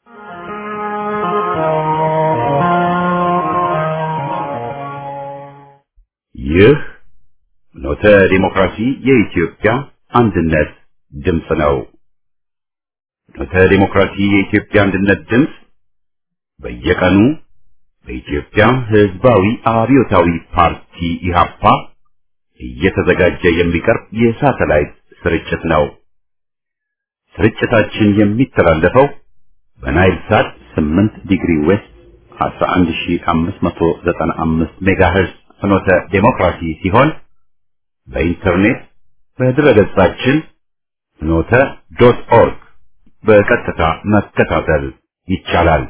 ይህ ኖተ ዲሞክራሲ የኢትዮጵያ አንድነት ድምፅ ነው። ኖተ ዲሞክራሲ የኢትዮጵያ አንድነት ድምፅ በየቀኑ በኢትዮጵያ ሕዝባዊ አብዮታዊ ፓርቲ ኢህአፓ እየተዘጋጀ የሚቀርብ የሳተላይት ስርጭት ነው። ስርጭታችን የሚተላለፈው በናይል ሳት 8 ዲግሪ ዌስት 11595 ሜጋሄርዝ ፍኖተ ዴሞክራሲ ሲሆን በኢንተርኔት በድረገጻችን ፍኖተ ዶት ኦርግ በቀጥታ መከታተል ይቻላል።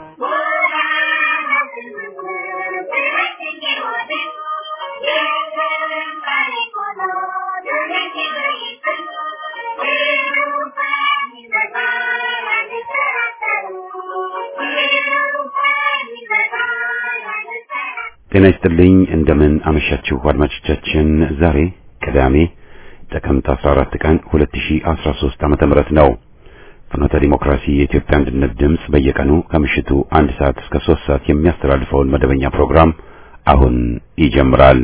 ጤና ይስጥልኝ። እንደምን አመሻችሁ አድማጮቻችን። ዛሬ ቅዳሜ ጥቅምት 14 ቀን 2013 ዓመተ ምህረት ነው። ፍኖተ ዲሞክራሲ የኢትዮጵያ አንድነት ድምፅ በየቀኑ ከምሽቱ አንድ ሰዓት እስከ 3 ሰዓት የሚያስተላልፈውን መደበኛ ፕሮግራም አሁን ይጀምራል።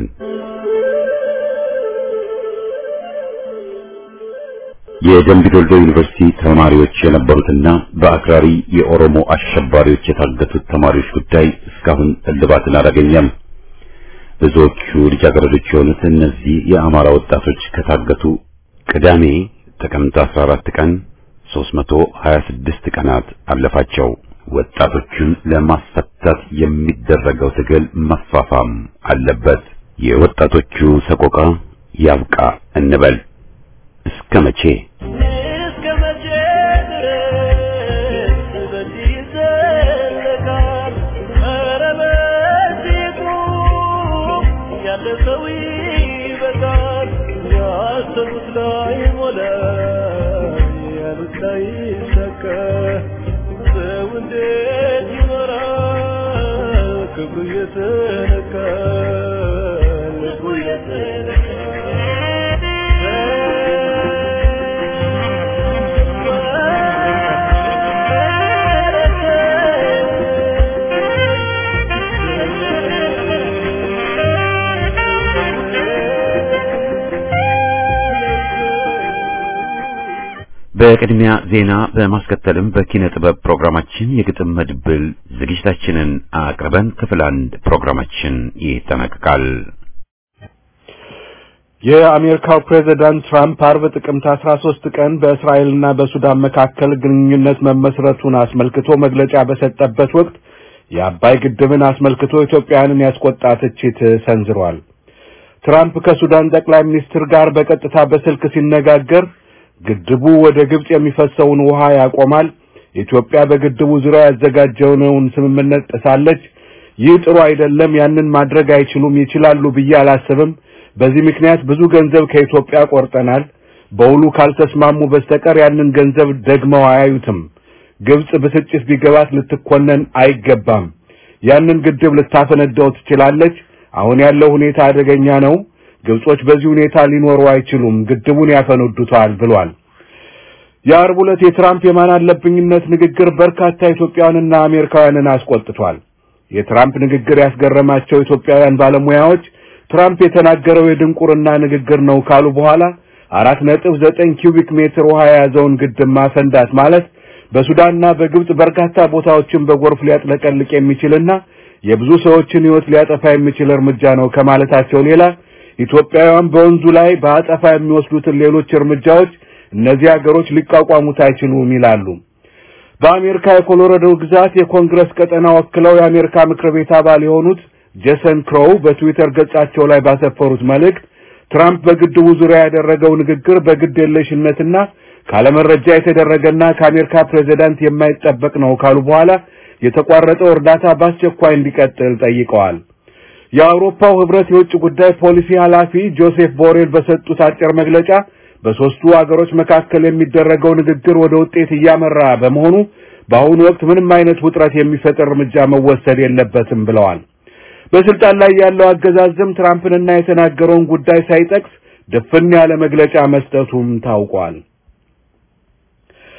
የደምቢ ዶልዶ ዩኒቨርሲቲ ተማሪዎች የነበሩትና በአክራሪ የኦሮሞ አሸባሪዎች የታገቱት ተማሪዎች ጉዳይ እስካሁን እልባትን አላገኘም። ብዙዎቹ ልጃገረዶች የሆኑት እነዚህ የአማራ ወጣቶች ከታገቱ ቅዳሜ ጥቅምት 14 ቀን 326 ቀናት አለፋቸው። ወጣቶቹን ለማስፈታት የሚደረገው ትግል መፋፋም አለበት። የወጣቶቹ ሰቆቃ ያብቃ እንበል። እስከ መቼ እስከ መቼ ድረስ በዚህ ይዘለቃል? ኧረ በዚሁ ያለ ሰው ይበቃል። ያሰቡት ላይ ሞላ፣ ያሉት ላይ ይሳካ። ሰው እንዴት ይኖራል? ክብሩ እየተነካ ልቡ በቅድሚያ ዜና በማስከተልም በኪነ ጥበብ ፕሮግራማችን የግጥም መድብል ዝግጅታችንን አቅርበን ክፍል አንድ ፕሮግራማችን ይጠናቀቃል። የአሜሪካው ፕሬዝዳንት ትራምፕ አርብ ጥቅምት 13 ቀን በእስራኤልና በሱዳን መካከል ግንኙነት መመስረቱን አስመልክቶ መግለጫ በሰጠበት ወቅት የአባይ ግድብን አስመልክቶ ኢትዮጵያውያንን ያስቆጣ ትችት ሰንዝሯል። ትራምፕ ከሱዳን ጠቅላይ ሚኒስትር ጋር በቀጥታ በስልክ ሲነጋገር ግድቡ ወደ ግብጽ የሚፈሰውን ውሃ ያቆማል፣ ኢትዮጵያ በግድቡ ዙሪያ ያዘጋጀውን ስምምነት ጥሳለች፣ ይህ ጥሩ አይደለም፣ ያንን ማድረግ አይችሉም፣ ይችላሉ ብዬ አላስብም በዚህ ምክንያት ብዙ ገንዘብ ከኢትዮጵያ ቆርጠናል። በውሉ ካልተስማሙ በስተቀር ያንን ገንዘብ ደግመው አያዩትም። ግብጽ ብስጭት ቢገባት ልትኮነን አይገባም። ያንን ግድብ ልታፈነዳው ትችላለች። አሁን ያለው ሁኔታ አደገኛ ነው። ግብጾች በዚህ ሁኔታ ሊኖሩ አይችሉም፣ ግድቡን ያፈነዱታል ብሏል። የአርብ ዕለት የትራምፕ የማን አለብኝነት ንግግር በርካታ ኢትዮጵያውያንና አሜሪካውያንን አስቆጥቷል። የትራምፕ ንግግር ያስገረማቸው ኢትዮጵያውያን ባለሙያዎች ትራምፕ የተናገረው የድንቁርና ንግግር ነው ካሉ በኋላ አራት ነጥብ ዘጠኝ ኪዩቢክ ሜትር ውሃ የያዘውን ግድብ ማፈንዳት ማለት በሱዳንና በግብጽ በርካታ ቦታዎችን በጎርፍ ሊያጥለቀልቅ የሚችልና የብዙ ሰዎችን ሕይወት ሊያጠፋ የሚችል እርምጃ ነው ከማለታቸው ሌላ ኢትዮጵያውያን በወንዙ ላይ በአጸፋ የሚወስዱትን ሌሎች እርምጃዎች እነዚህ ሀገሮች ሊቋቋሙት አይችሉም ይላሉ። በአሜሪካ የኮሎራዶ ግዛት የኮንግረስ ቀጠና ወክለው የአሜሪካ ምክር ቤት አባል የሆኑት ጄሰን ክሮው በትዊተር ገጻቸው ላይ ባሰፈሩት መልእክት ትራምፕ በግድቡ ዙሪያ ያደረገው ንግግር በግድ የለሽነትና ካለመረጃ የተደረገና ከአሜሪካ ፕሬዝዳንት የማይጠበቅ ነው ካሉ በኋላ የተቋረጠው እርዳታ በአስቸኳይ እንዲቀጥል ጠይቀዋል። የአውሮፓው ህብረት የውጭ ጉዳይ ፖሊሲ ኃላፊ ጆሴፍ ቦሬል በሰጡት አጭር መግለጫ በሶስቱ አገሮች መካከል የሚደረገው ንግግር ወደ ውጤት እያመራ በመሆኑ በአሁኑ ወቅት ምንም አይነት ውጥረት የሚፈጥር እርምጃ መወሰድ የለበትም ብለዋል። በስልጣን ላይ ያለው አገዛዝም ትራምፕንና የተናገረውን ጉዳይ ሳይጠቅስ ድፍን ያለ መግለጫ መስጠቱም ታውቋል።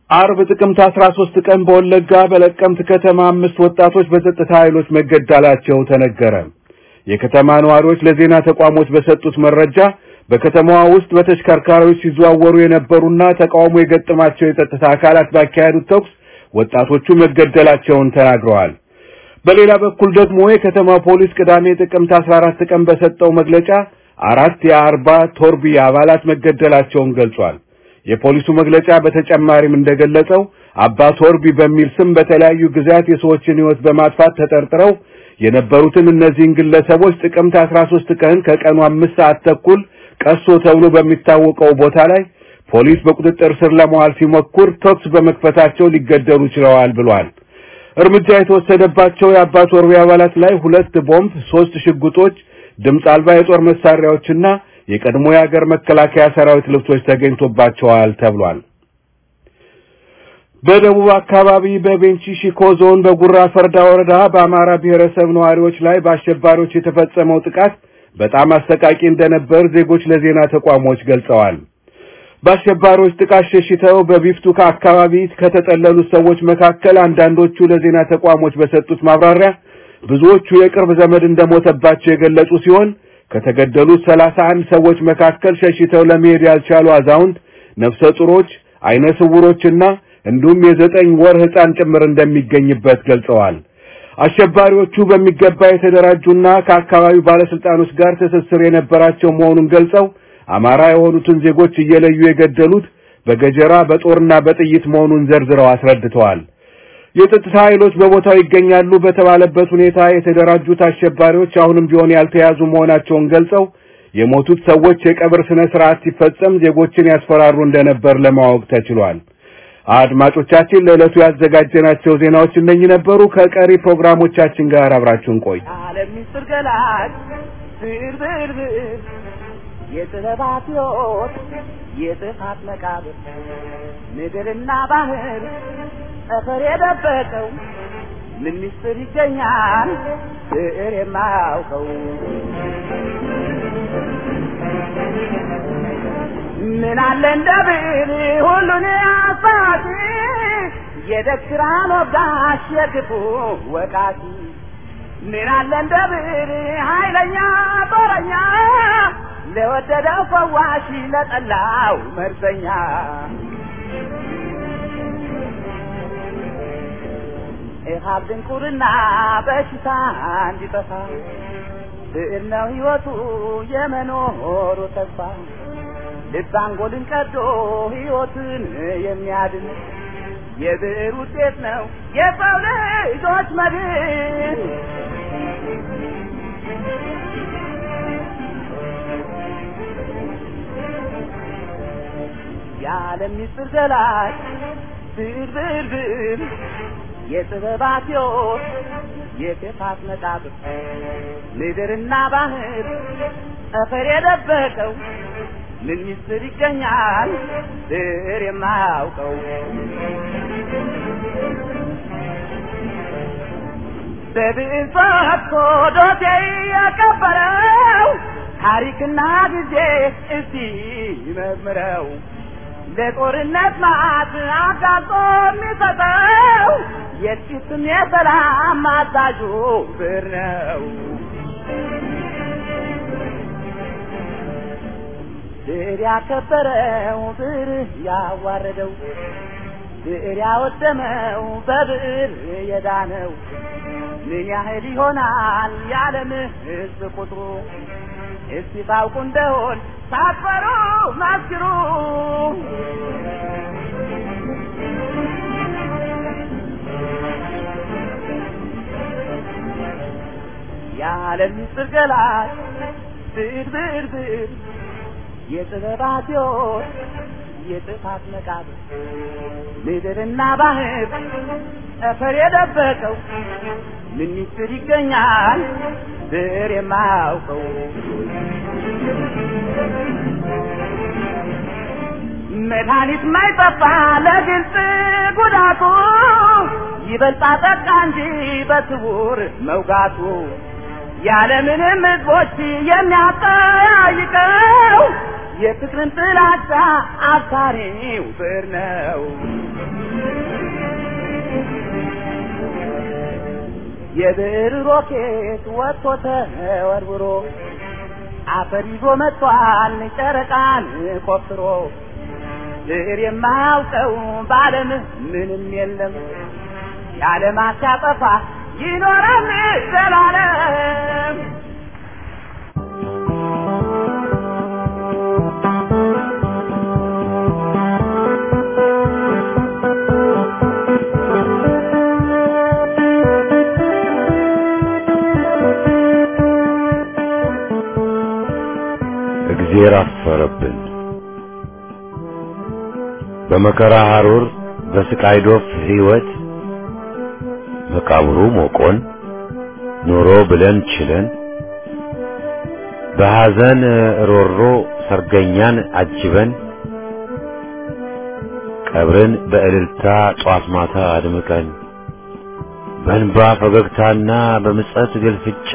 አርብ ጥቅምት 13 ቀን በወለጋ በለቀምት ከተማ አምስት ወጣቶች በጸጥታ ኃይሎች መገደላቸው ተነገረ። የከተማ ነዋሪዎች ለዜና ተቋሞች በሰጡት መረጃ በከተማዋ ውስጥ በተሽከርካሪዎች ሲዘዋወሩ የነበሩና ተቃውሞ የገጠማቸው የጸጥታ አካላት ባካሄዱት ተኩስ ወጣቶቹ መገደላቸውን ተናግረዋል። በሌላ በኩል ደግሞ የከተማ ፖሊስ ቅዳሜ ጥቅምት 14 ቀን በሰጠው መግለጫ አራት የአርባ ቶርቢ አባላት መገደላቸውን ገልጿል። የፖሊሱ መግለጫ በተጨማሪም እንደገለጸው አባ ቶርቢ በሚል ስም በተለያዩ ጊዜያት የሰዎችን ሕይወት በማጥፋት ተጠርጥረው የነበሩትን እነዚህን ግለሰቦች ጥቅምት 13 ቀን ከቀኑ አምስት ሰዓት ተኩል ቀሶ ተብሎ በሚታወቀው ቦታ ላይ ፖሊስ በቁጥጥር ስር ለመዋል ሲሞክር ተኩስ በመክፈታቸው ሊገደሉ ችለዋል ብሏል። እርምጃ የተወሰደባቸው የአባ ቶርቢ አባላት ላይ ሁለት ቦምብ፣ ሶስት ሽጉጦች፣ ድምፅ አልባ የጦር መሳሪያዎችና የቀድሞ የሀገር መከላከያ ሰራዊት ልብሶች ተገኝቶባቸዋል ተብሏል። በደቡብ አካባቢ በቤንች ሺኮ ዞን በጉራ ፈርዳ ወረዳ በአማራ ብሔረሰብ ነዋሪዎች ላይ በአሸባሪዎች የተፈጸመው ጥቃት በጣም አሰቃቂ እንደነበር ዜጎች ለዜና ተቋሞች ገልጸዋል። በአሸባሪዎች ጥቃት ሸሽተው በቢፍቱካ አካባቢ ከተጠለሉት ሰዎች መካከል አንዳንዶቹ ለዜና ተቋሞች በሰጡት ማብራሪያ ብዙዎቹ የቅርብ ዘመድ እንደሞተባቸው የገለጹ ሲሆን ከተገደሉት ሰላሳ አንድ ሰዎች መካከል ሸሽተው ለመሄድ ያልቻሉ አዛውንት፣ ነፍሰ ጡሮች፣ አይነ ስውሮችና እንዲሁም የዘጠኝ ወር ሕፃን ጭምር እንደሚገኝበት ገልጸዋል። አሸባሪዎቹ በሚገባ የተደራጁና ከአካባቢው ባለስልጣኖች ጋር ትስስር የነበራቸው መሆኑን ገልጸው አማራ የሆኑትን ዜጎች እየለዩ የገደሉት በገጀራ በጦርና በጥይት መሆኑን ዘርዝረው አስረድተዋል። የጸጥታ ኃይሎች በቦታው ይገኛሉ በተባለበት ሁኔታ የተደራጁት አሸባሪዎች አሁንም ቢሆን ያልተያዙ መሆናቸውን ገልጸው የሞቱት ሰዎች የቀብር ስነ ስርዓት ሲፈጸም ዜጎችን ያስፈራሩ እንደነበር ለማወቅ ተችሏል። አድማጮቻችን ለዕለቱ ያዘጋጀናቸው ዜናዎች እነኚህ ነበሩ። ከቀሪ ፕሮግራሞቻችን ጋር አብራችሁን ቆዩ። ዓለም ምስጢር ገላጭ ብር ብር ብር የጥበባት ሕይወት የጥፋት መቃብር ምድርና ባህር ጠፈር የደበቀው ምን ምስጢር ይገኛል ብዕር የማያውቀው ምን አለ እንደ ብዕር ሁሉን አሳቲ የደክራን ወጋሽ የክፉ ወቃቲ ምን አለ እንደ ብዕር ኃይለኛ ጦረኛ ለወደደው ፈዋሽ ለጠላው መርዘኛ ኢሃብ ድንቁርና በሽታ እንዲጠፋ ብዕር ነው ሕይወቱ የመኖሩ ተስፋ ልብ አንጎልን ቀዶ ሕይወትን የሚያድን የብዕር ውጤት ነው የሰው ልጆች መድን። የዓለም ምስጢር ገላጭ ብዕር ብዕር ብዕር የጥበባት ሕይወት የክፋት መቃብር ምድርና ባህር ጠፈር የደበቀው ምን ምስጢር ይገኛል ብዕር የማያውቀው በብዕር ፈትቶ ዶሴ ያቀበለው ታሪክና ጊዜ እስቲ መዝምረው ለጦርነት ማዕት አጋጦ የሚሰጠው የጥቂትም የሰላም አዛዡ ብዕር ነው። ብዕር ያከበረው ብዕር ያዋረደው ብዕር ያወደመው በብዕር የዳነው ምን ያህል ይሆናል የዓለም ሕዝብ ቁጥሩ? እስቲ ታውቁ እንደሆን ሳትፈሩ መስክሩ። የዓለም ምስጢር ገላጭ ብዕር ብዕር ብዕር የጥበባት ሕይወት የጥፋት መቃብር ምድርና ባህር ጠፈር የደበቀው ምን ምስጢር ይገኛል ብዕር የማያውቀው መድኃኒት ማይጠፋ ለግልጽ ጉዳቱ ይበልጣ ጠቃ እንጂ በስውር መውጋቱ ያለምንም ሕዝቦች የሚያጠያይቀው የፍቅርን ጥላቻ አብሳሪው ብዕር ነው። የብዕር ሮኬት ወጥቶ ተወርውሮ አፈር ይዞ መጥቷል ጨረቃን ቆፍሮ ብዕር የማያውቀው በዓለም ምንም የለም የዓለማት ሲያጠፋ ይኖራል ዘላለም እግዜር አፈረብን። በመከራ ሐሩር በስቃይ ዶፍ ሕይወት መቃብሩ ሞቆን ኑሮ ብለን ችለን በሐዘን ሮሮ ሰርገኛን አጅበን ቀብርን በእልልታ ጧት ማታ አድምቀን በእንባ ፈገግታና በምጸት ግልፍጫ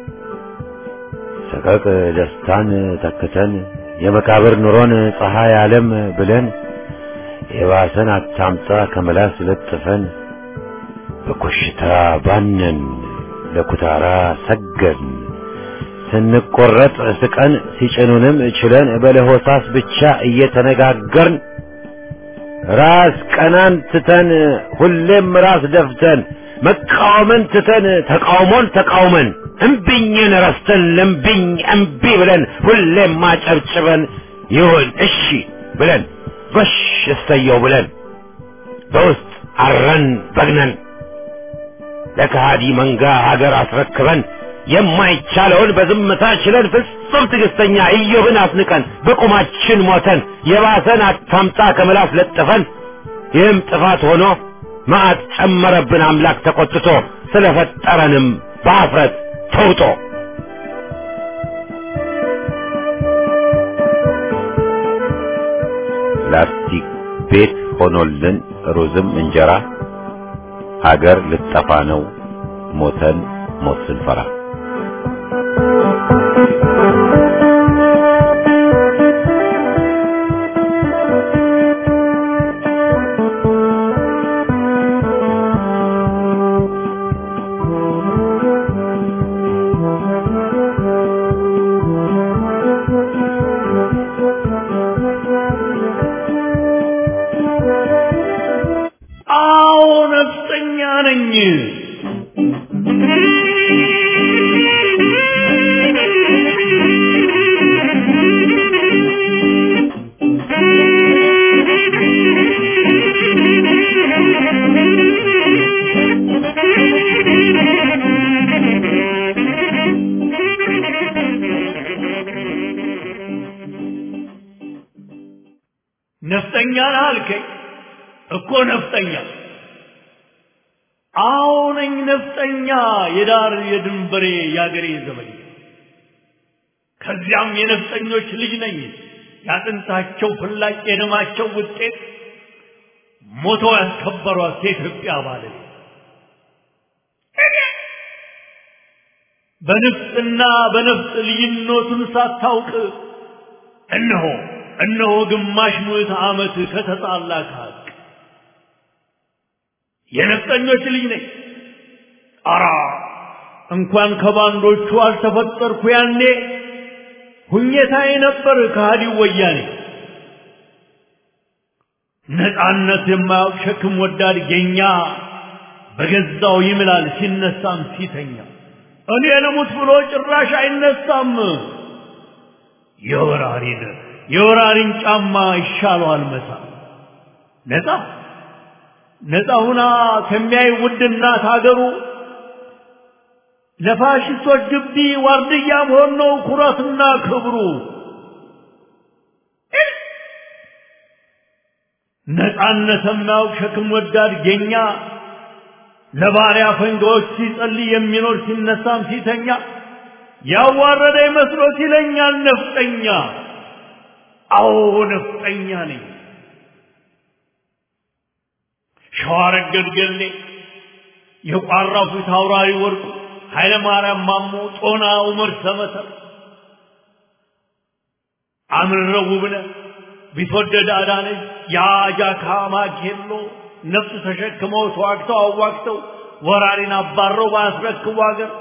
ሰቀቅ ደስታን ተክተን የመቃብር ኑሮን ፀሐይ ዓለም ብለን የባሰን አታምጣ ከመላስ ለጥፈን በኮሽታ ባነን ለኩታራ ሰገን ስንቆረጥ ስቀን ሲጭኑንም ችለን በለሆሳስ ብቻ እየተነጋገርን ራስ ቀናን ትተን ሁሌም ራስ ደፍተን መቃወምን ትተን ተቃውሞን ተቃውመን እምቢኝን ረስተን ለምቢኝ እምቢ ብለን ሁሌም ማጨብጭበን ይሁን እሺ ብለን ጎሽ እሰየው ብለን በውስጥ አረን በግነን ለከሃዲ መንጋ ሀገር አስረክበን የማይቻለውን በዝምታ ችለን ፍጹም ትዕግስተኛ ኢዮብን አስንቀን በቁማችን ሞተን የባሰን አታምጣ ከምላስ ለጥፈን ይህም ጥፋት ሆኖ መዓት ጨመረብን አምላክ ተቆጥቶ ስለፈጠረንም በአፍረት ተውጦ ላስቲክ ቤት ሆኖልን ሩዝም እንጀራ ሀገር ልጠፋ ነው ሞተን ሞት ስንፈራ አዎ ነፍጠኛ ነኝ። ነፍጠኛ ነህ አልከኝ እኮ ነፍጠኛ አዎ ነኝ ነፍጠኛ የዳር የድንበሬ የአገሬ ዘመኝ ከዚያም የነፍጠኞች ልጅ ነኝ ያጥንታቸው ፍላጭ የደማቸው ውጤት ሞተው ያስከበሯት የኢትዮጵያ ባለቤት በንፍጥና በነፍጥ ልዩነቱን ሳታውቅ እነሆ እነሆ ግማሽ ምዕተ ዓመት ከተጣላ ከሀቅ የነፍጠኞች ልጅ ነኝ። አራ እንኳን ከባንዶቹ አልተፈጠርኩ ያኔ ሁኘታዬ ነበር ከሃዲው ወያኔ። ነፃነት የማያውቅ ሸክም ወዳድ ጌኛ በገዛው ይምላል ሲነሳም ሲተኛ። እኔ ልሙት ብሎ ጭራሽ አይነሳም። የወራሪን የወራሪን ጫማ ይሻለዋል መሳ ነፃ ነፃ ሁና ከሚያይ ውድ እናት ሀገሩ ለፋሽስቶች ግቢ ዋርድያ መሆን ነው ኩራትና ክብሩ። ነፃነት የማያውቅ ሸክም ወዳድ ጌኛ ለባሪያ ፈንጋዎች ሲጸልይ የሚኖር ሲነሳም ሲተኛ ያዋረደ መስሎት ይለኛል ነፍጠኛ። አዎ ነፍጠኛ ነኝ። ሸዋረገድ ገሌ የቋራው ፊት አውራሪ ወርቁ ኃይለ ማርያም ማሞ ጦና ዑመር ሰመሰር አምረው ውብነህ ቢትወደድ አዳነች የአጃካ ማኬሎ ነፍስ ተሸክመው ተዋግተው አዋግተው ወራሪን አባረው ባያስረክቡ አገር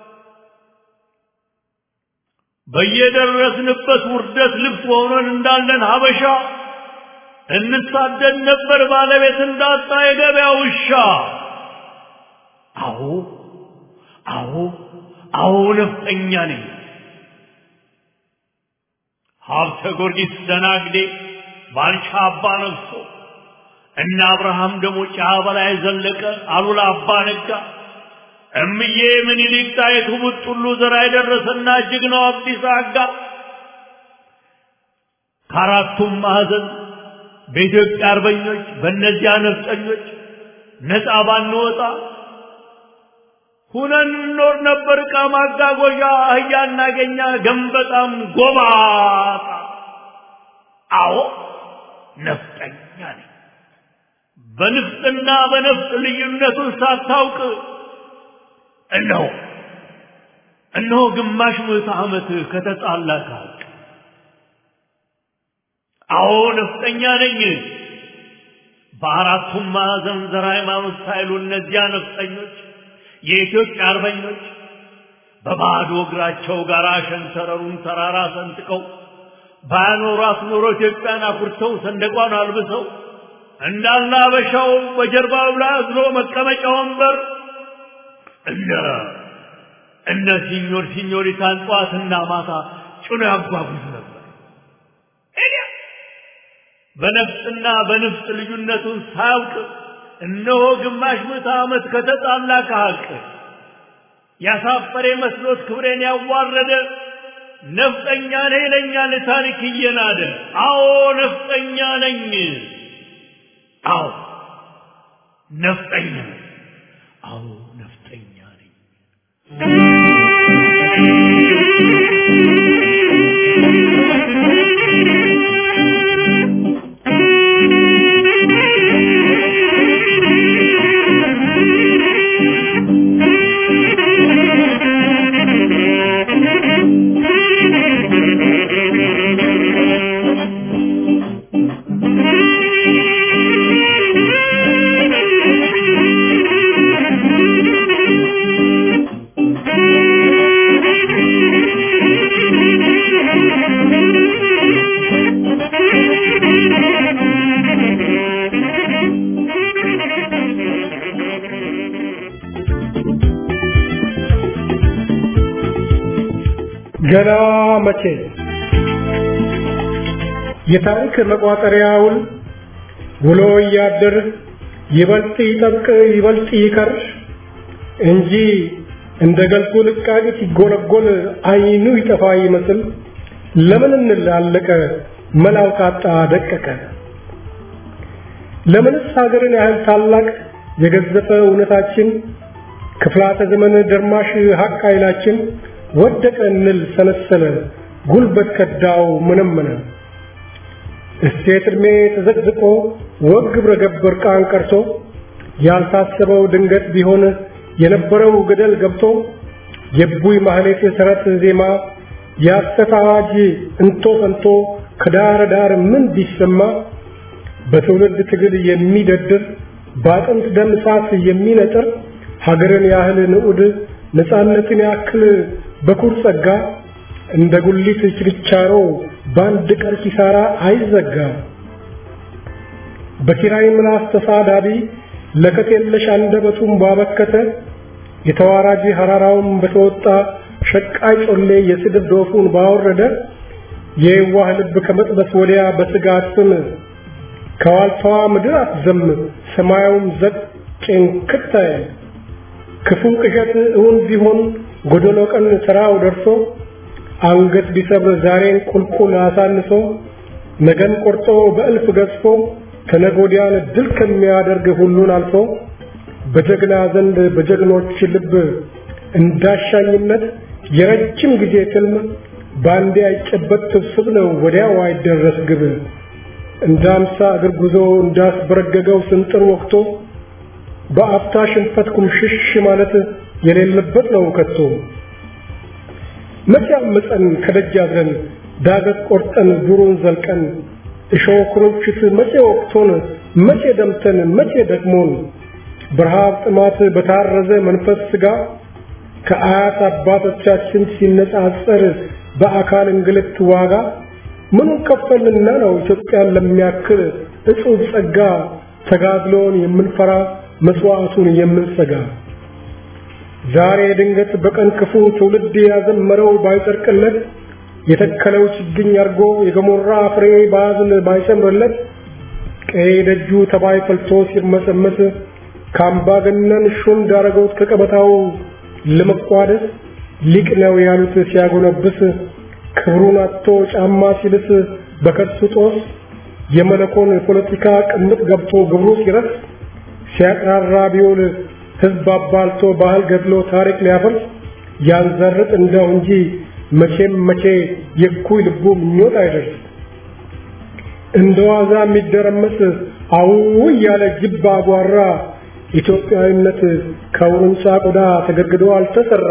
በየደረስንበት ውርደት ልብስ ሆነን እንዳለን ሀበሻ እንሳደድ ነበር ባለቤት እንዳጣ የገበያ ውሻ። አዎ አዎ አዎ ነፍጠኛ ነኝ። ሀብተ ጊዮርጊስ ደናግዴ ባልቻ አባ ነግሶ እነ አብርሃም ደግሞ ጫ በላይ ዘለቀ አሉላ አባ ነጋ እምዬ ምኒልክ ጣይቱ ቡጥሉ ዘራ የደረሰና ጀግናው አብዲስ አጋ ከአራቱም ማዕዘን በኢትዮጵያ አርበኞች በእነዚያ ነፍጠኞች ነፃ ባንወጣ ሁነን እንኖር ነበር። ዕቃ ማጓጓዣ አህያ እናገኛ ገንበጣም ጎባጣ። አዎ ነፍጠኛ ነኝ። በንፍጥና በነፍጥ ልዩነቱን ሳታውቅ እነሆ እነሆ ግማሽ ምዕተ ዓመት ከተጣላ ካልቅ አዎ ነፍጠኛ ነኝ። በአራቱም ማዕዘን ዘር ሃይማኖት ሳይሉ እነዚያ ነፍጠኞች የኢትዮጵያ አርበኞች በባዶ እግራቸው ጋር ሸንተረሩን ተራራ ሰንጥቀው ባያኖሯት ኖሮ ኢትዮጵያን አኩርተው ሰንደቋን አልብሰው እንዳለ አበሻው በጀርባው ላይ አዝሎ መቀመጫ ወንበር እነ እነ ሲኞር ሲኞሪታን ጠዋትና ማታ ጭኖ ያጓጉዝ ነበር። በነፍጥና በንፍጥ ልዩነቱን ሳያውቅ እነሆ ግማሽ ምዕተ ዓመት ከተጣላ ከሀቅ ያሳፈረ መስሎት ክብሬን ያዋረደ ነፍጠኛ ነኝ ይለኛል ታሪክ እየናደ። አዎ ነፍጠኛ ነኝ። አዎ ነፍጠኛ ነኝ። አዎ ነፍጠኛ ነኝ። ገና መቼ የታሪክ መቋጠሪያውን ውሎ እያደር ይበልጥ ይጠብቅ ይበልጥ ይከር እንጂ እንደ ገልጎ ልቃቂ ሲጎለጎል አይኑ ይጠፋ ይመስል ለምን እንላለቀ መላው ካጣ ደቀቀ ለምንስ ሀገርን ያህል ታላቅ የገዘፈ እውነታችን ክፍላተ ዘመን ደርማሽ ሀቅ ኃይላችን ወደቀ እንል ሰነሰለ ጉልበት ከዳው ምንምነ እሴት ዕድሜ ተዘቅዝቆ ወግ ግብረ ገብ እርቃን ቀርቶ ያልታሰበው ድንገት ቢሆን የነበረው ገደል ገብቶ የቡይ ማህሌት የሰረት ዜማ የሐሰት አዋጅ እንቶ ፈንቶ ከዳር ዳር ምን ቢሰማ በትውልድ ትግል የሚደድር በአጥንት ደም እሳት የሚነጥር ሀገርን ያህል ንዑድ ነፃነትን ያክል በኩር ጸጋ እንደ ጉሊት ችርቻሮ በአንድ ቀን ኪሳራ አይዘጋ። በኪራይ ምላስ ተሳዳቢ ለከት የለሽ አንደበቱን ባበከተ የተዋራጅ ሐራራውን በተወጣ ሸቃይ ጮሌ የስድብ ዶፉን ባወረደ የዋህ ልብ ከመጥበስ ወዲያ በስጋት ስም ከዋልታዋ ምድር አትዘም ሰማያውም ዘቅ ጭንክት ክፉ ቅዠት እውን ቢሆን ጎደሎ ቀን ስራው ደርሶ አንገት ቢሰብር ዛሬን ቁልቁል አሳንሶ ነገን ቆርጦ በእልፍ ገዝፎ ከነጎዲያን ድል ከሚያደርግ ሁሉን አልፎ በጀግና ዘንድ በጀግኖች ልብ እንዳሻኝነት የረጅም ጊዜ ትልም ባንዴ አይጨበት ስብስብ ነው ወዲያው አይደረስ ግብ እንደ አምሳ እግር ጉዞ እንዳስበረገገው ስንጥር ወቅቶ በአፍታ ሽንፈት ኩምሽሽ ማለት የሌለበት ነው ከቶ መቼ አመፀን ከደጅ አድረን ዳገት ቆርጠን ዱሩን ዘልቀን እሾህ ኩርንችት መቼ ወቅቶን መቼ ደምተን መቼ ደክሞን በረሃብ ጥማት በታረዘ መንፈስ ስጋ ከአያት አባቶቻችን ሲነጻጸር በአካል እንግልት ዋጋ ምኑን ከፈልንና ነው ኢትዮጵያን ለሚያክል እጹብ ጸጋ ተጋድሎን የምንፈራ መስዋዕቱን የምንሰጋ ዛሬ ድንገት በቀን ክፉ ትውልድ ያዘመረው ባይጸድቅለት የተከለው ችግኝ አርጎ የገሞራ ፍሬ ባዝል ባይሰምርለት ቀይ ደጁ ተባይ ፈልቶ ሲርመሰመስ ከአምባገነን ሹም ዳረገውት ከቀበታው ለመቋደስ ሊቅ ነው ያሉት ሲያጎነብስ ክብሩን አጥቶ ጫማ ሲልስ በከሱ ጦስ የመለኮን ፖለቲካ ቅምጥ ገብቶ ግብሩ ሲረስ ሲያቅራራ ቢውል ህዝብ አባልቶ ባህል ገድሎ ታሪክ ሊያፈርስ ያንዘርጥ እንደው እንጂ መቼም መቼ የኩይ ልቡ ምኞት አይደርስ እንደ ዋዛ የሚደረመስ አው ያለ ጅብ አጓራ ኢትዮጵያዊነት ከውርንጫ ቆዳ ተገድግዶ አልተሰራ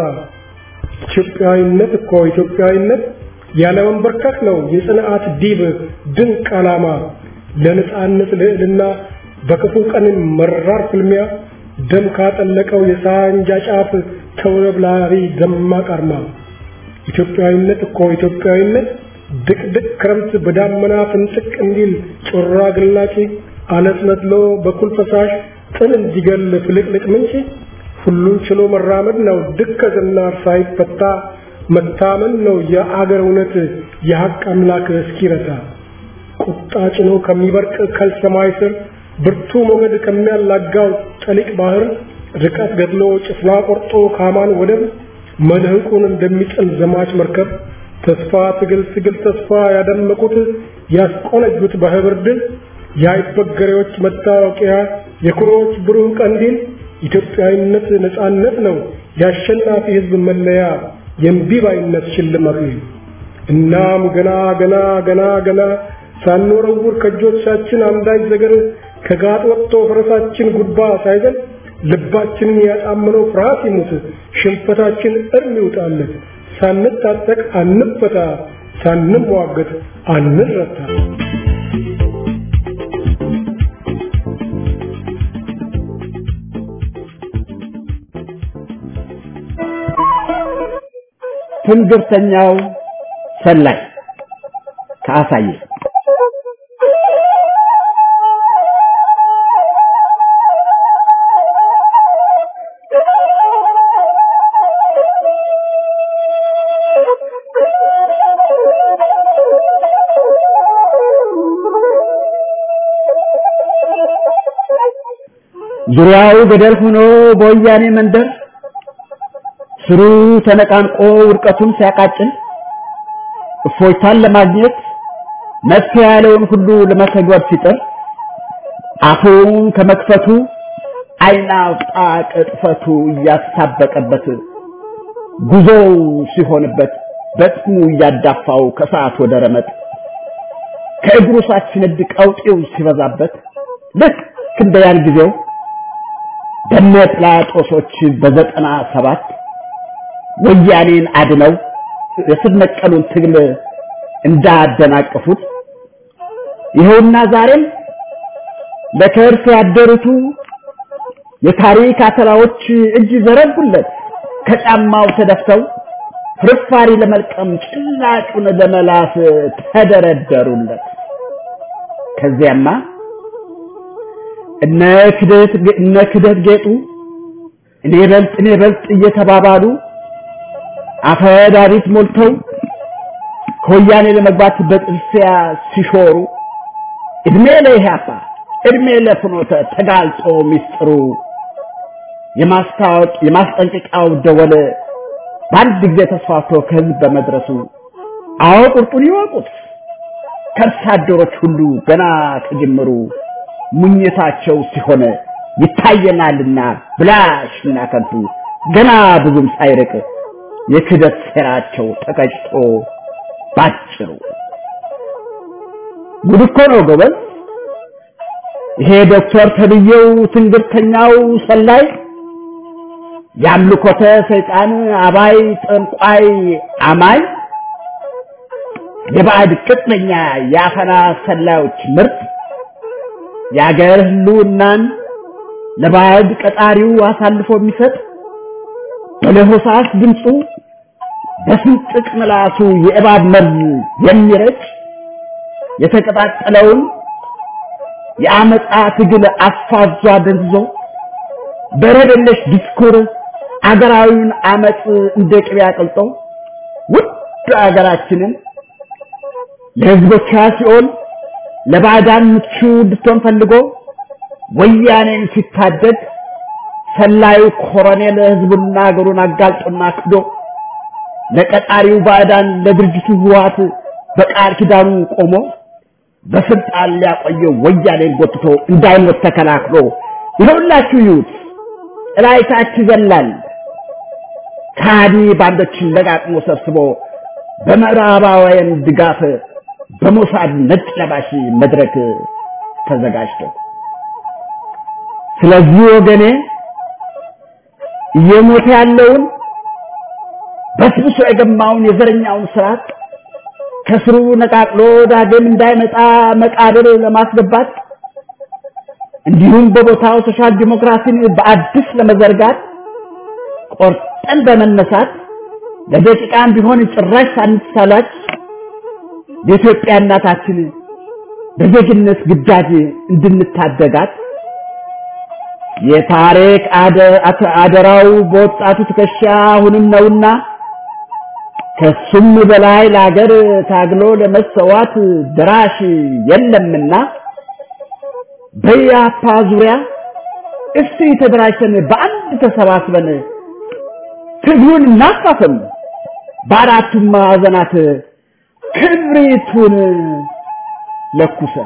ኢትዮጵያዊነት እኮ ኢትዮጵያዊነት ያለ መንበርከክ ነው የጽንዓት ዲብ ድንቅ ዓላማ ለነጻነት ልዕልና በክፉ ቀን መራር ፍልሚያ ደም ካጠለቀው የሳንጃ ጫፍ ተውለብላሪ ደማቅ አርማ ኢትዮጵያዊነት እኮ ኢትዮጵያዊነት ድቅድቅ ክረምት በዳመና ፍንጥቅ እንዲል ጮራ ግላጭ አለት ነድሎ በኩል ፈሳሽ ጥል እንዲገል ፍልቅልቅ ምንጭ ሁሉን ችሎ መራመድ ነው ድከትና ሳይፈታ መታመን ነው የአገር እውነት የሐቅ አምላክ እስኪረታ ቁጣ ጭኖ ከሚበርቅ ከልሰማይ ስር ብርቱ ሞገድ ከሚያላጋው ጠሊቅ ባህር ርቀት ገድሎ ጭፍና ቆርጦ ካማን ወደብ መልህቁን እንደሚጥል ዘማች መርከብ ተስፋ ትግል ትግል ተስፋ ያደመቁት ያስቆነጁት በህብር ድል የአይበገሬዎች መታወቂያ የኩሮዎች ብሩህ ቀንዲል ኢትዮጵያዊነት ነጻነት ነው የአሸናፊ ህዝብ መለያ የእምቢባይነት ሽልማት እናም ገና ገና ገና ገና ሳንወረውር ከእጆቻችን አንዳች ዘገር ከጋጥ ወጥቶ ፈረሳችን ጉድባ ሳይዘል ልባችንን ያጣመነው ፍርሃት ይሙት ሽንፈታችን እርም ይውጣለት ሳንታጠቅ አንፈታ ሳንሟገት አንረታ ትንግርተኛው ሰላይ ከአሳየ ዙሪያው ገደል ሆኖ በወያኔ መንደር ስሩ ተነቃንቆ ውድቀቱን ሲያቃጭል እፎይታን ለማግኘት መፍትሄ ያለውን ሁሉ ለመተግበር ሲጥር አፉን ከመክፈቱ አይና አውጣ ቅጥፈቱ እያስታበቀበት ጉዞው ሲሆንበት በጥሙ እያዳፋው ከሰዓት ወደ ረመጥ ከእግሩ ሳትነድ ቀውጤው ሲበዛበት ልክ እንደ ያን ጊዜው በነ ጲላጦሶች በዘጠና ሰባት ወያኔን አድነው የስር ነቀሉን ትግል እንዳደናቀፉት ይኸውና ዛሬም ለከርስ ያደሩቱ የታሪክ አተላዎች እጅ ዘረጉለት ከጫማው ተደፍተው ፍርፋሪ ለመልቀም ጭላጩን ለመላስ ተደረደሩለት። ከዚያማ እነ ክደት እነ ክደት ጌጡ እኔ በልጥ እኔ በልጥ እየተባባሉ አፈዳሪት ሞልተው ከወያኔ ለመግባት በጥልፊያ ሲሾሩ እድሜ ለኢህአፓ እድሜ ለፍኖተ ተጋልጦ ሚስጥሩ የማስታወቅ የማስጠንቀቂያው ደወል በአንድ ጊዜ ተስፋፍቶ ከህዝብ በመድረሱ አዎ ቁርጡን ይወቁት ከርሳ አደሮች ሁሉ ገና ከጅምሩ ሙኝታቸው ሲሆን ይታየናልና ብላሽና ከንቱ ገና ብዙም ሳይርቅ የክደት ሴራቸው ተቀጭቶ ባጭሩ ጉድ እኮ ነው ጎበዝ። ይሄ ዶክተር ተብዬው ትንግርተኛው ሰላይ የአምልኮተ ሰይጣን አባይ ጠንቋይ አማኝ የባዕድ ቅጥነኛ የአፈና ሰላዮች ምርጥ የአገር ህልውናን ለባዕድ ቀጣሪው አሳልፎ የሚሰጥ በለሆሳስ ድምፁ በስንጥቅ ምላሱ የእባብ መርዝ የሚረጭ የተቀጣጠለውን የአመፃ ትግል አፋዟ ደንዝዞ በረደለሽ ዲስኩር አገራዊውን አመፅ እንደ ቅቤ አቅልጦ ውድ አገራችንን ለህዝቦቿ ሲኦል ለባዕዳን ምቹ እንድትሆን ፈልጎ ወያኔን ሲታደግ ሰላዩ ኮሎኔል ህዝቡና አገሩን አጋልጦና ክዶ ለቀጣሪው ባዕዳን ለድርጅቱ ህወሓት በቃል ኪዳኑ ቆሞ በስልጣን ሊያቆየው ወያኔን ጎትቶ እንዳይሞት ተከላክሎ ይኸውላችሁ ይዩት ጥላይታች ይዘላል ከሃዲ ባንዶችን ለጋጥሞ ሰብስቦ በምዕራባውያን ድጋፍ በሞሳድ ነጭ ለባሽ መድረክ ተዘጋጅቶ ስለዚህ ወገኔ እየሞተ ያለውን በስብሶ የገማውን የዘረኛውን ስርዓት ከስሩ ነቃቅሎ ዳግም እንዳይመጣ መቃብር ለማስገባት እንዲሁም በቦታው ሶሻል ዲሞክራሲን በአዲስ ለመዘርጋት ቆርጠን በመነሳት ለደቂቃም ቢሆን ጭራሽ ሳንሳላች የኢትዮጵያ እናታችን በዜግነት ግዳጅ እንድንታደጋት የታሪክ አደራው በወጣቱ ትከሻ አሁንም ነውና ከሱም በላይ ለሀገር ታግሎ ለመሰዋት ድራሽ የለምና በያፓ ዙሪያ እስቲ ተደራጅተን በአንድ ተሰባስበን ትግሉን እናፋፍም፣ በአራቱም ማዕዘናት ክብሪቱን ለኩሰን